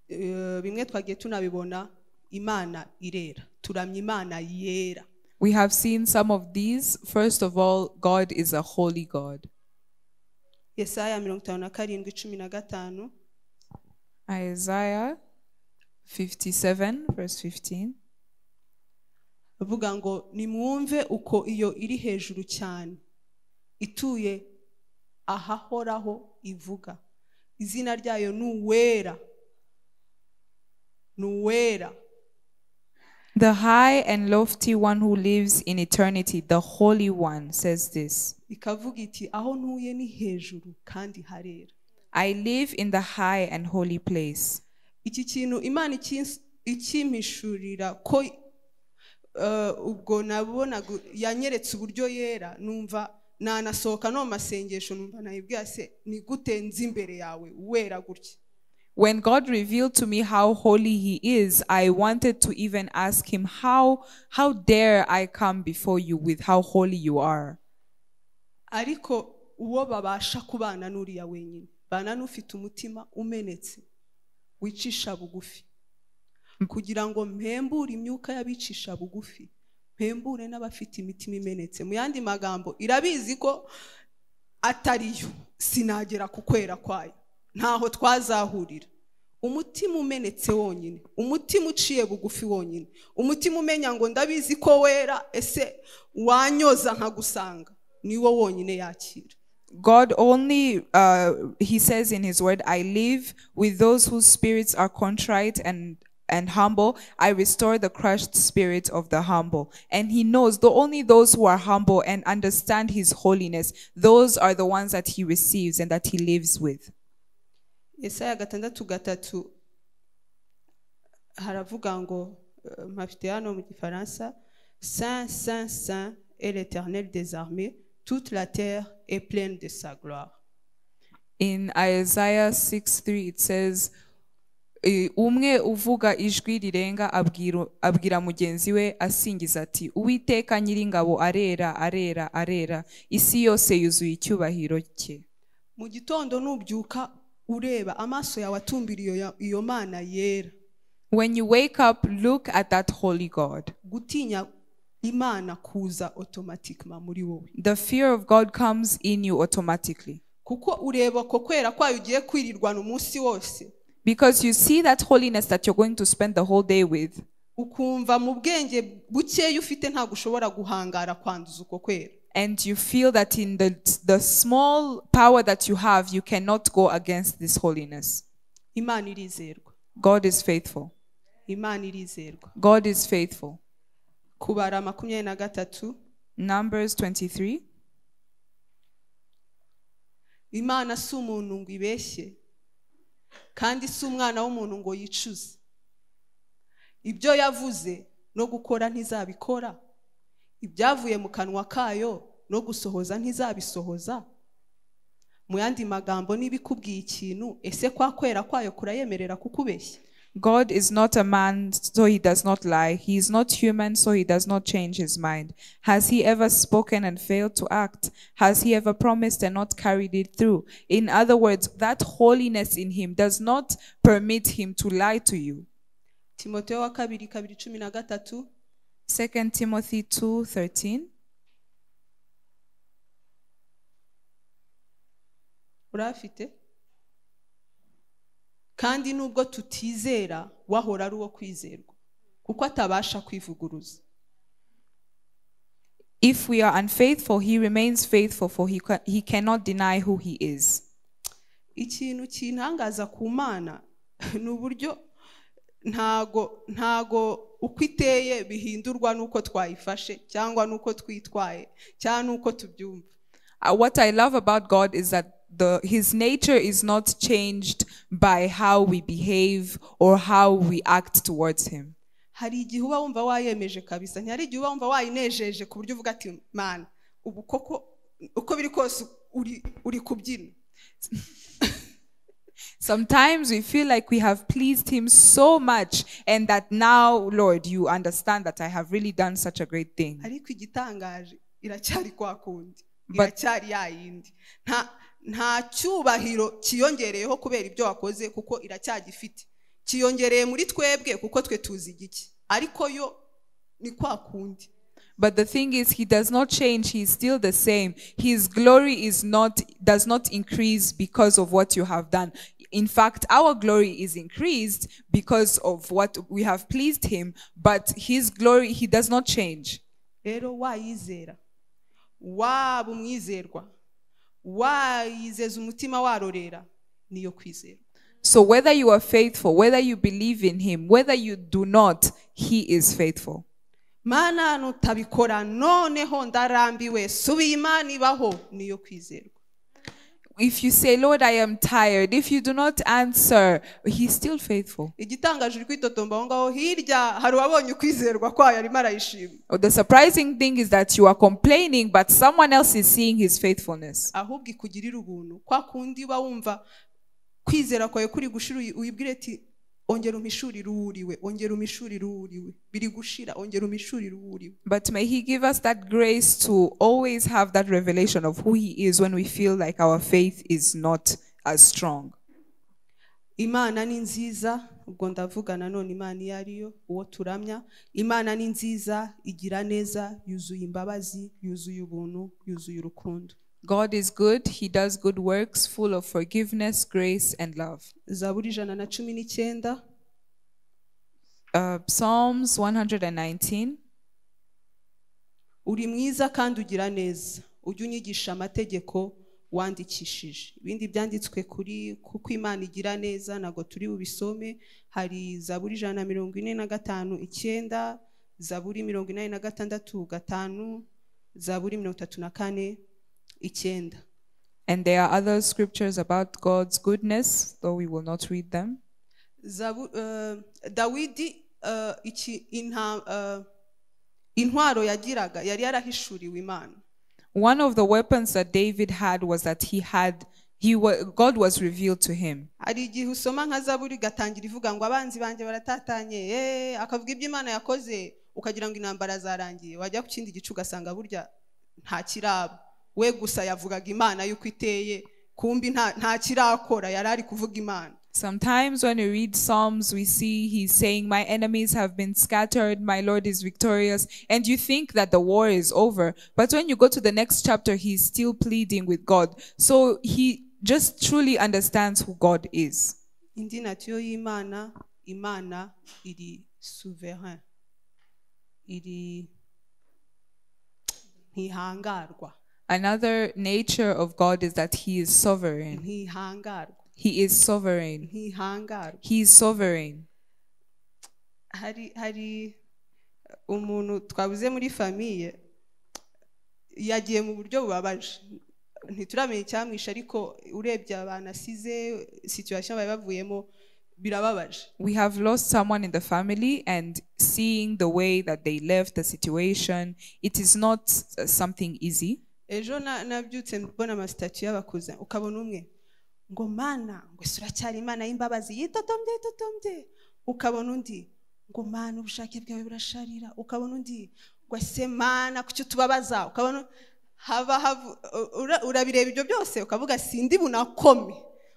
Eh, bimwe twagiye tunabibona imana irera turamya imana yera We have seen some of these. First of all, God is a holy God. yesaya mirongo itanu na karindwi cumi na gatanu Isaiah 57, verse 15. avuga ngo nimwumve uko iyo iri hejuru cyane ituye ahahoraho ivuga izina ryayo ni uwera ni uwera The high and lofty one who lives in eternity, the Holy One, says this ikavuga iti aho ntuye ni hejuru kandi harera I live in the high and holy place. iki kintu imana ikins- ikimpishurira ko eh, ubwo nabonaga yanyeretse uburyo yera numva nanasohoka no mu masengesho numva nayibwira se ni gute nzi imbere yawe wera gutya When God revealed to me how holy He is, I wanted to even ask Him, How, how dare I come before you with how holy you are? ariko uwo babasha kubana n'uriya wenyine bana n'ufite umutima umenetse wicisha bugufi kugira ngo mpembure imyuka y'abicisha bugufi mpembure n'abafite imitima imenetse mu yandi magambo irabizi ko atariyo sinagera ku kwera kwayo ntaho twazahurira umutima umenetse wonyine umutima uciye bugufi wonyine umutima umenya ngo ndabizi ko wera ese wanyoza nkagusanga niwo wonyine yakira God only, uh, He says in His word, I live with those whose spirits are contrite and and humble. I restore the crushed spirit of the humble. And He knows the only those who are humble and understand His holiness. Those are the ones that He receives and that He lives with. Yesaya gatandatu gatatu haravuga ngo eh, mpafite hano mu gifaransa saint saint saint et l'éternel des armées toute la terre est pleine de sa gloire In Isaiah 6 3, it says, eh, umwe uvuga ijwi rirenga abwira abwira mugenzi we asingiza ati uwiteka nyiringabo arera arera arera isi yose yuzuye icyubahiro cye mu gitondo nubyuka ureba amaso yawe atumbira iyo ya- iyo mana yera when you wake up look at that holy god gutinya imana kuza automatiquement muri wowe the fear of god comes in you automatically kuko ureba ko kwera kwayo ugiye kwirirwana umunsi wose because you see that holiness that you're going to spend the whole day with ukumva mu bwenge bukeya ufite ntabwo ushobora guhangara kwanduza uko kwera and you feel that in the, the small power that you have you cannot go against this holiness imana irizerwa god is faithful imana irizerwa god is faithful kubara makumyabiri na gatatu numbers 23 imana si umuntu ngo ibeshye kandi si umwana w'umuntu ngo yicuze ibyo yavuze no gukora ntizabikora ibyavuye mu kanwa kayo no gusohoza ntizabisohoza mu yandi magambo niba ikubwiye ikintu ese kwa kwera kwayo kurayemerera kukubeshya God is not a man, so he does not lie. He is not human, so he does not change his mind. Has he ever spoken and failed to act? Has he ever promised and not carried it through? In other words, that holiness in him does not permit him to lie to you. timoteyo wa kabiri kabiri cumi na gatatu 2 Timothy 2:13 urafite kandi nubwo tutizera wahora ari uwo kwizerwa kuko atabasha kwivuguruza If we are unfaithful, he remains faithful for he, ca- he cannot deny who he is. ikintu kintangaza ku mana ni uburyo ntago ntago uko iteye bihindurwa n'uko twayifashe cyangwa n'uko twitwaye cyangwa n'uko tubyumva Uh, what I love about God is that the his nature is not changed by how we behave or how we act towards him. hari igihe uba wumva wayemeje kabisa ntihari igihe uba wumva wayinejeje ku buryo uvuga ati mana ubu koko uko biri kose uri uri kubyina Sometimes we feel like we have pleased him so much and that now Lord you understand that I have really done such a great thing. ariko igitangaje iracyari kwa kundi But- iracyari ya yindi nta nta cyubahiro cyiyongereyeho kubera ibyo wakoze kuko iracyagifite cyiyongereye muri twebwe kuko twe tuzi igiki ariko yo ni kwa kundi But the thing is he does not change, he is still the same. His glory is not does not increase because of what you have done. In fact, our glory is increased because of what we have pleased him, but his glory he does not change. rero wayizera waba umwizerwa wayizeza umutima warorera niyo kwizerwa So whether you are faithful, whether you believe in him, whether you do not, he is faithful. mana nutabikora noneho ndarambiwe subiye imana ibaho niyo kwizerwa If you say, Lord, I am tired, if you do not answer, he's still faithful. igitangaje uri kwitotomba aho ngaho hirya hari uwabonye ukwizerwa kwayo arimo arayishima Oh, The surprising thing is that you are complaining, but someone else is seeing his faithfulness. ahubwo ikugirira ubuntu kwa kundi uba wumva kwizera kwawe kuri gushira uyi- uyibwire ati ongera umishurire uwo uriwe ongera umishurire uwo uriwe biri gushira ongera umishurire uwo uriwe But may he give us that grace to always have that revelation of who he is when we feel like our faith is not as strong. imana ni nziza ubwo ndavuga nanone imana iyo ari yo uwo turamya imana ni nziza igira neza yuzuye imbabazi yuzuye ubuntu yuzuye urukundo God is good. He does good works full of forgiveness, grace, and love. zaburi ijana na cumi n'icyenda Uh, Psalms 119 uri mwiza kandi ugira neza ujye unyigisha amategeko wandikishije ibindi byanditswe kuri kuko imana igira neza ntabwo turi bubisome hari zaburi ijana na mirongo ine na gatanu icyenda zaburi mirongo inani na gatandatu gatanu zaburi mirongo itatu na kane icyenda And there are other scriptures about God's goodness, though we will not read them. Zabu- eh, dawidi eh, iki- inta- eh, intwaro yagiraga yari yarahishuriwe imana One of the weapons that David had was that he had he wa- God was revealed to him. hari igihe usoma nka zaburi igatangira ivuga ngo abanzi banjye baratatanye eh, akavuga ibyo imana yakoze ukagira ngo intambara zarangiye wajya ku kindi gice ugasanga burya nta kiraba we gusa yavugaga imana y'uko iteye kumbi nta- nta kirakora yari ari kuvuga imana Sometimes when we read Psalms, we see he's saying, My enemies have been scattered, my Lord is victorious. And you think that the war is over. But when you go to the next chapter, he's still pleading with God. So he just truly understands who God is. indi natiyo y'imana imana iri souverain iri ntihangarwa Another nature of God is that he is sovereign. ntihangarwa He is sovereign. ntihangarwa He is sovereign. hari hari umuntu twabuze muri famiye yagiye mu buryo bubabaje ntituramenya icyamwishe ariko urebye abantu asize situation bari bavuyemo birababaje We have lost someone in the family, and seeing the way that they left the situation, it is not uh, something easy. ejo na- nabyutse mbona amasitati y'abakuza ukabona umwe ngo mana ngo ese uracyari imana y'imbabazi yitotombye yitotombye ukabona undi ngo mana ubushake bwawe burasharira ukabona undi ngo ese mana kuki utubabaza ukabona haba havu- u- ura- urabireba ibyo byose ukavuga sindi bunakome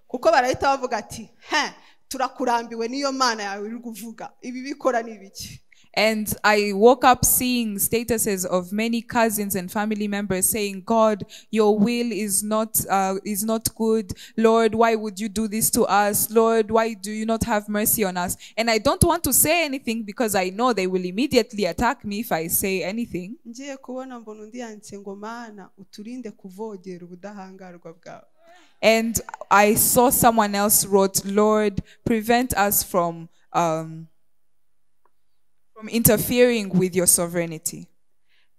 kuko barahita bavuga ati he turakurambiwe niyo mana yawe iri kuvuga ibi bikora ni ibiki And I woke up seeing statuses of many cousins and family members saying, "God, your will is not uh, is not good. Lord, why would you do this to us? Lord, why do you not have mercy on us?" And I don't want to say anything because I know they will immediately attack me if I say anything. ngiye kubona mbona undi yanditse ngo mana uturinde kuvogera ubudahangarwa bwawe And I saw someone else wrote, "Lord, prevent us from um, from interfering with your sovereignty."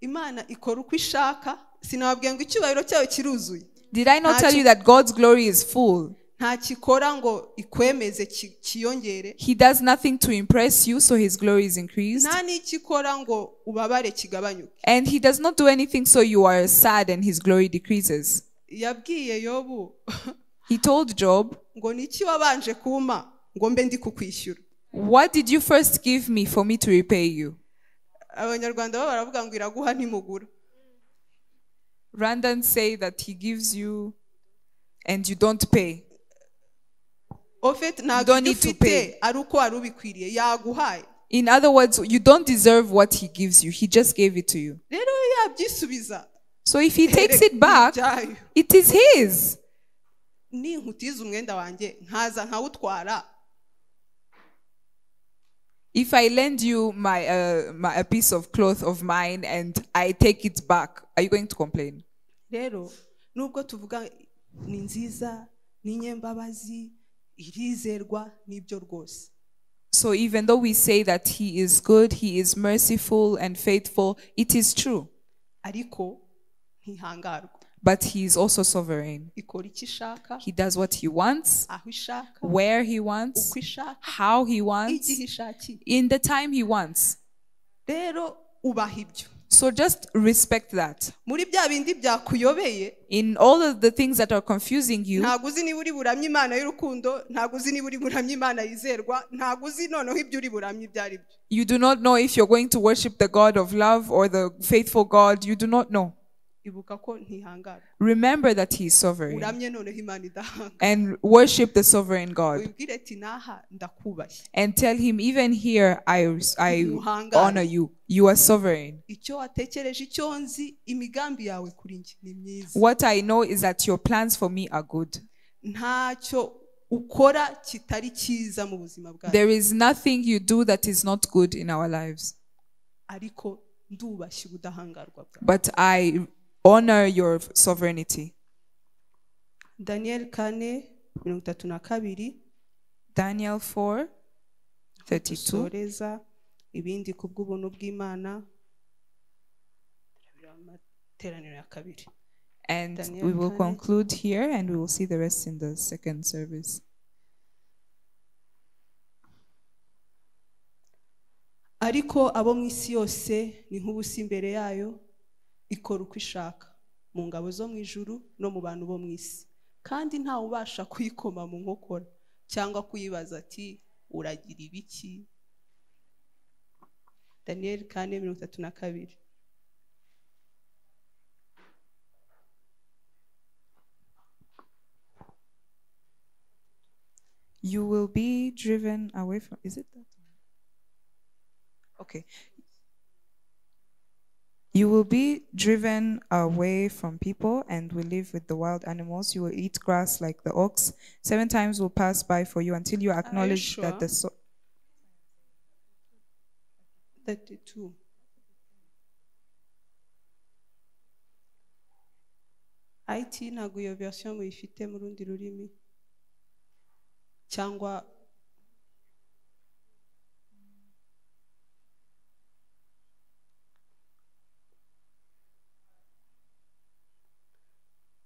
imana ikora uko ishaka sinababwiye ngo icyubahiro cyayo kiruzuye Did I not Ah, tell to- you that God's glory is full? nta kikora ngo ikwemeze ki- kiyongere He does nothing to impress you, so his glory is increased. nta n'ikikora ngo ubabare kigabanyuke And he does not do anything so you are sad and his glory decreases. yabwiye yobu He told Job, ngo niki wabanje kumpa ngo mbe ndi kukwishyura What did you first give me for me to repay you? abanyarwanda bo baravuga ngo iraguha ntimugura Randans say that he gives you and you don't pay. ofeti ntabwo Don't ibyo need to ufite pay. ari uko wari ubikwiriye yaguhaye In other words, you don't deserve what he gives you. He just gave it to you. rero iyo yabyisubiza So if he takes it ni back, ibyayo. it is his. ninkutiza umwenda wanjye nkaza nkawutwara If I lend you my, uh, my a piece of cloth of mine and I take it back, are you going to complain? rero nubwo tuvuga ni nziza ni inyembabazi irizerwa n'ibyo rwose So even though we say that He is good, He is merciful and faithful, it is true. ariko ntihangarwa But He is also sovereign. ikora icyo ishaka He does what He wants, aho ishaka where He uko wants, ishaka how He wants, igihe ishakiye in the time He wants. rero ubaha ibyo So just respect that. muri bya bindi byakuyobeye In all of the things that are confusing you, ntabwo uzi niba uri buramye imana y'urukundo ntabwo uzi niba uri buramye imana yizerwa ntabwo uzi noneho ibyo uri buramye ibyo ari byo you do not know if you're going to worship the God of love or the faithful God. You do not know. ibuka ko ntihangara Remember that He is sovereign uramye noneho imana idahanga and worship the sovereign God. wibwire ati naha ndakubaye and tell him, even here, I, I Muhanga. honor you. You are sovereign. icyo watekereje icyo nzi imigambi yawe kuri njye ni myiza What I know is that your plans for me are good. ntacyo ukora kitari cyiza mu buzima bwawe There is nothing you do that is not good in our lives, ariko ndubashye ubudahangarwa bwawe but I honor your sovereignty. daniyeli kane mirongo itatu na kabiri Daniel 4 32. dusoreza ibindi ku bw'ubuntu bw'imana amateraniro ya kabiri And Daniel we will five. conclude here and we will see the rest in the second service. ariko abo mu isi yose ni nk'ubusa imbere yayo ikora uko ishaka mu ngabo zo mu ijuru no mu bantu bo mu isi kandi ntawe ubasha kuyikoma mu nkokora cyangwa kuyibaza ati uragira ibiki daniyeli kane mirongo itatu na kabiri You will be driven away from. Is it that one? Okay. You will be driven away from people and will live with the wild animals. You will eat grass like the ox. Seven times will pass by for you until you acknowledge that the so- 32. IT ntabwo iyo version muyifite mu rundi rurimi cyangwa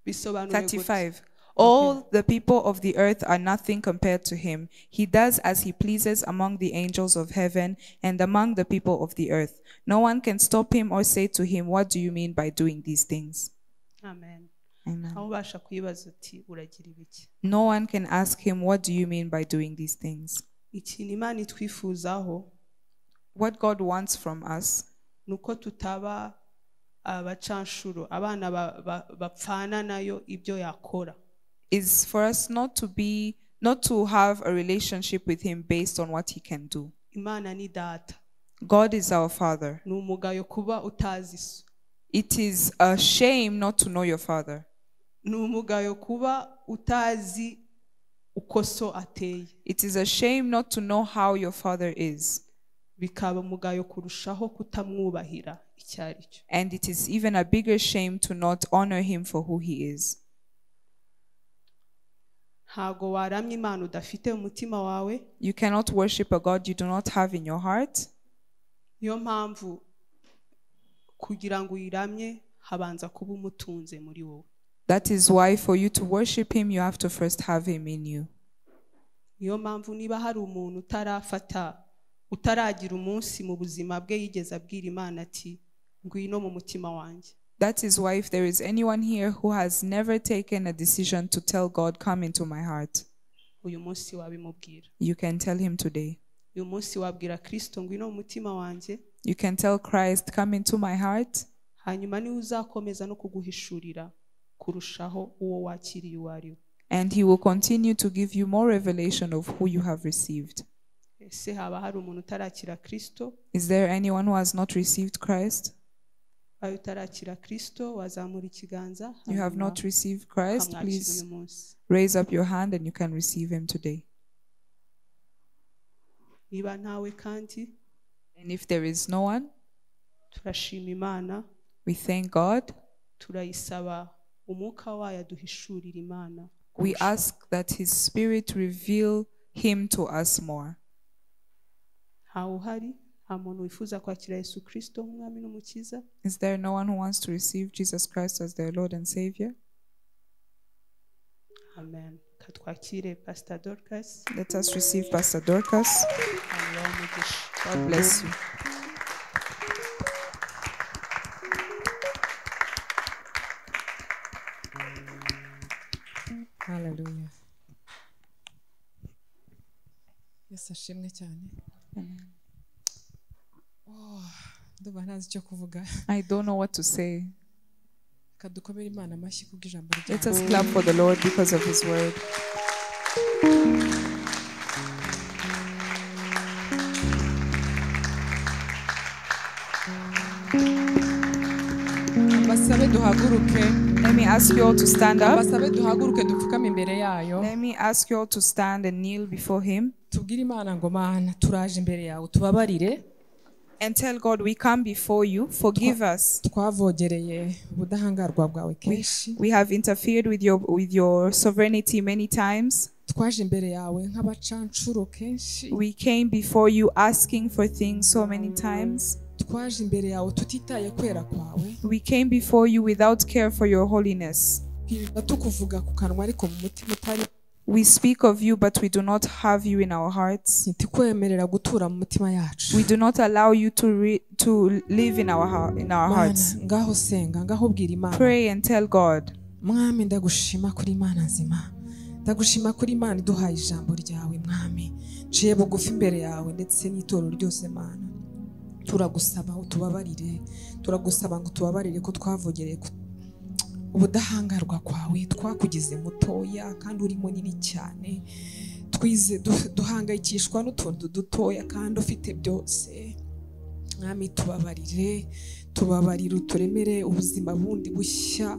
bisobanuye gutya. 35. All the people of the earth are nothing compared to him. He does as he pleases among the angels of heaven and among the people of the earth. No one can stop him or say to him, What do you mean by doing these things? amen Amen. aho ubasha kuyibaza uti uragira ibiki No one can ask him, What do you mean by doing these things? ikintu imana itwifuzaho What God wants from us ni uko tutaba abacanshuro abana ba- ba- bapfana nayo ibyo yakora is for us not to be, not to have a relationship with him based on what he can do. imana ni data God is our Father. ni umugayo kuba utazi so It is a shame not to know your Father. ni umugayo kuba utazi uko so ateye It is a shame not to know how your Father is. bikaba umugayo kurushaho kutamwubahira icyo ari cyo And it is even a bigger shame to not honor him for who he is. ntago waramya imana udafite mu mutima wawe You cannot worship a God you do not have in your heart. niyo mpamvu kugira ngo uyiramye habanza kuba umutunze muri wowe That is why, for you to worship him, you have to first have him in you. niyo mpamvu niba hari umuntu utarafata utaragira umunsi mu buzima bwe yigeze abwira imana ati ngwino mu mutima wanjye That is why, if there is anyone here who has never taken a decision to tell God, Come into my heart, uyu munsi wabimubwira you can tell him today. uyu munsi wabwira kirisito ngwino mu mutima wanjye You can tell Christ, Come into my heart, hanyuma niwe uzakomeza no kuguhishurira kurushaho uwo wakiriye uwo ari we and he will continue to give you more revelation of who you have received. ese haba hari umuntu utarakira kirisito Is there anyone who has not received Christ? ayo utarakira kirisito wazamura ikiganza You have hanyuma not received Christ? ukamwakira Please uyu munsi raise up your hand and you can receive him today. niba ntawe kandi And if there is no one, turashima imana we thank God turayisaba umwuka wayo aduhishurira imana We ask that His Spirit reveal Him to us more. ntawe uhari nta muntu wifuza kwakira yesu kirisito nk'umwami n'umukiza Is there no one who wants to receive Jesus Christ as their Lord and Savior? amen katwakire pasita dorukasi Let us receive Pastor Dorcas. God bless you. Hallelujah. Yesu ashimwe cyane Oh, ndumva ntazi icyo kuvuga I don't know what to say. reka dukomere imana amashyi kubw'ijambo Let us clap for the Lord because of His word. basabe duhaguruke Let me ask you all to stand up. basabe duhaguruke dupfukame imbere yayo Let me ask you all to stand and kneel before Him tubwire imana ngo mana turaje imbere yawe tubabarire and tell God, We come before you. Forgive us. twavogereye ubudahangarwa bwawe kenshi We have interfered with your with your sovereignty many times. twaje imbere yawe nk'abacancuro kenshi We came before you asking for things so many times. twaje imbere yawe tutitaye kwera kwawe We came before you without care for your holiness. twirirwa tukuvuga ku kanwa ariko mu mutima utari We speak of you, but we do not have you in our hearts. ntitikwemerera gutura mu mitima yacu We do not allow you to re- to live in our heart in our mana hearts. ngaho senga ngaho bwira imana Pray and tell God, mwami ndagushima kuri imana nzima ndagushima kuri imana iduhaye ijambo ryawe mwami nciye bugufi imbere yawe ndetse n'itorero ryose mana turagusaba utubabarire turagusaba ngo tubabarire ko twavogereye ku ubudahangarwa kwawe twakugize mutoya kandi uri munini cyane twize du- duhangayikishwa n'utuntu dutoya kandi ufite byose mwami tubabarire tubabarire uturemere ubuzima bundi bushya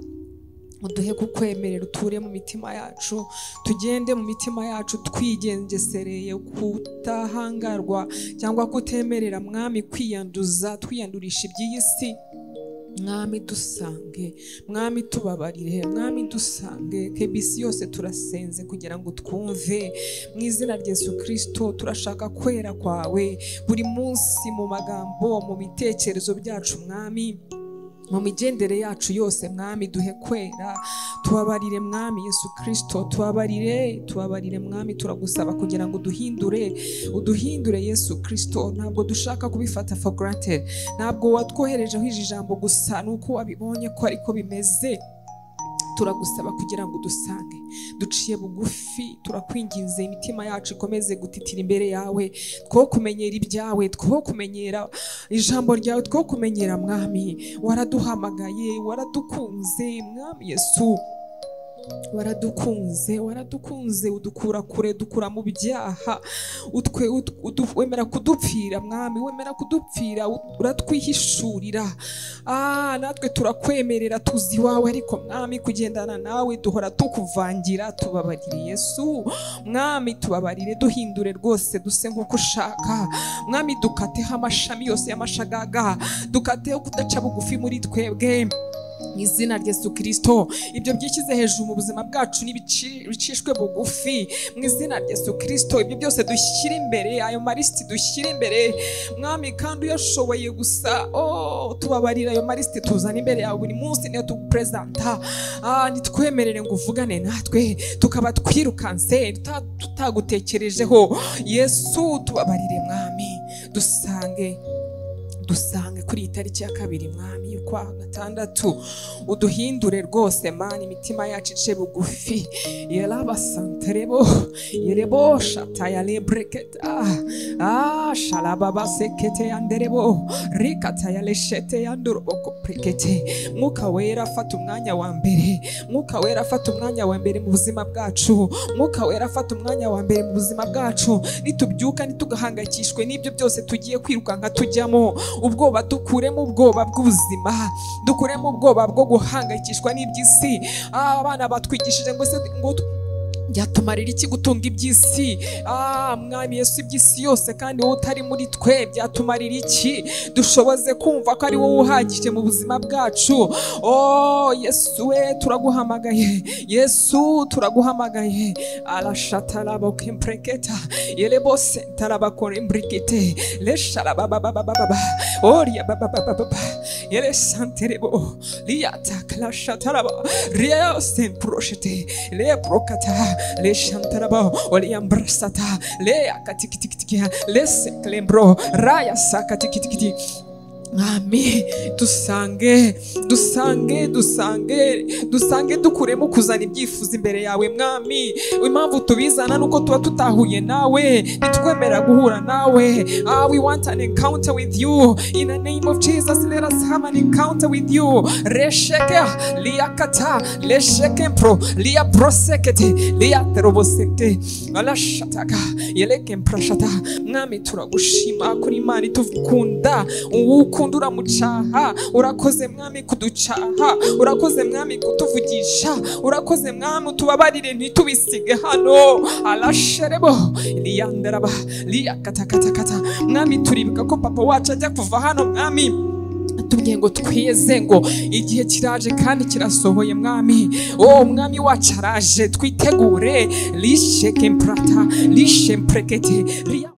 uduhe kukwemerera uture mu mitima yacu tugende mu mitima yacu twigengesereye kutahangarwa cyangwa kutemerera mwami kwiyanduza twiyandurisha iby'iyi si mwami dusange mwami tubabarire mwami dusange kebisi yose turasenze kugira ngo twumve mu izina rya yesu kirisito turashaka kwera kwawe buri munsi mu magambo mu bitekerezo byacu mwami mu migendere yacu yose mwami duhe kwera tubabarire mwami yesu kirisito tubabarire tubabarire mwami turagusaba kugira ngo uduhindure uduhindure yesu kirisito ntabwo dushaka kubifata for granted ntabwo watwoherejeho iri jambo gusa ni uko wabibonye ko ariko bimeze turagusaba kugira ngo udusange duciye bugufi turakwinginze imitima yacu ikomeze gutitira imbere yawe two kumenyera ibyawe two kumenyera ijambo ryawe two kumenyera mwami waraduhamagaye waradukunze mwami yesu waradukunze waradukunze udukura kure dukura mu byaha utwe ut- udu- wemera kudupfira mwami wemera kudupfira ut- uratwihishurira ah natwe turakwemerera tuzi iwawe ariko mwami kugendana nawe duhora tukuvangira tubabarire yesu mwami tubabarire duhindure rwose duse nk'uko ushaka mwami dukateho amashami yose y'amashagaga dukateho kudaca bugufi muri twebwe mu izina rya yesu kirisito ibyo byishyize hejuru mu buzima bwacu n'ibici- bicishwe bugufi mu izina rya yesu kirisito ibyo byose dushyire imbere ayo marisiti dushyire imbere mwami kandi uyashoboye gusa oh, tubabarira ayo marisiti tuzana imbere yawe buri munsi niyo tuguperezanta ah, nitwemerere ngo uvugane natwe tukaba twirukanse tuta- tutagutekerejeho yesu tubabarire mwami dusange dusange kuri iyi tariki ya kabiri mwami y'ukwa gatandatu uduhindure rwose mani imitima yacu ice bugufi yarabasanterebo yerebo shataya lebreketa ah sharababa sekete yanderebo rikataya leshete yanduroboko prekete mwuka wera afata umwanya wa mbere mwuka wera afata umwanya wa mbere mu buzima bwacu mwuka wera afata umwanya wa mbere mu buzima bwacu nitubyuka ntitugahangayikishwe n'ibyo byose tugiye kwirukanka tujyamo ubwoba dukuremo ubwoba bw'ubuzima dukuremo ubwoba bwo guhangayikishwa n'iby'isi Ah, abana batwigishije ngo se ngo byatumarira iki gutunga iby'isi ah mwami yesu iby'isi yose kandi wowe utari muri twe byatumarira iki dushoboze kumva ko ari wowe uhagije mu buzima bwacu oh yesu we turaguhamagaye yesu turaguhamagaye arashatarabokempureketa yerebose tarabakoremburikite lesharabababababa oria bababababa yere santerebo liyata klashataraba riosen proshete le prokata le shantaraba oliambrasata le akatikitikitia le seklembro raya sakatikitikitia mwami dusange dusange dusange dusange dukuremo kuzana ibyifuzo imbere yawe mwami impamvu tubizana ni uko tuba tutahuye nawe ntitwemerera guhura nawe ah we want an encounter with you in the name of jesus let us have an encounter with you resheke liyakata lesheke mpro liya prosekete liya terobosekete alashataka yeleke mprashata mwami turagushima kuri imana ituvukunda ukunda uramucaha urakoze mwami kuducaha urakoze mwami kutuvugisha urakoze mwami utubabarire ntitubisige hano arasherebo liyandaraba liyakatakatakata mwami turibuka ko papa wacu ajya kuva hano mwami tubwiye ngo twiyeze ngo igihe kiraje kandi kirasohoye mwami o mwami wacu araje twitegure lishe kemprata lishe mprekete liya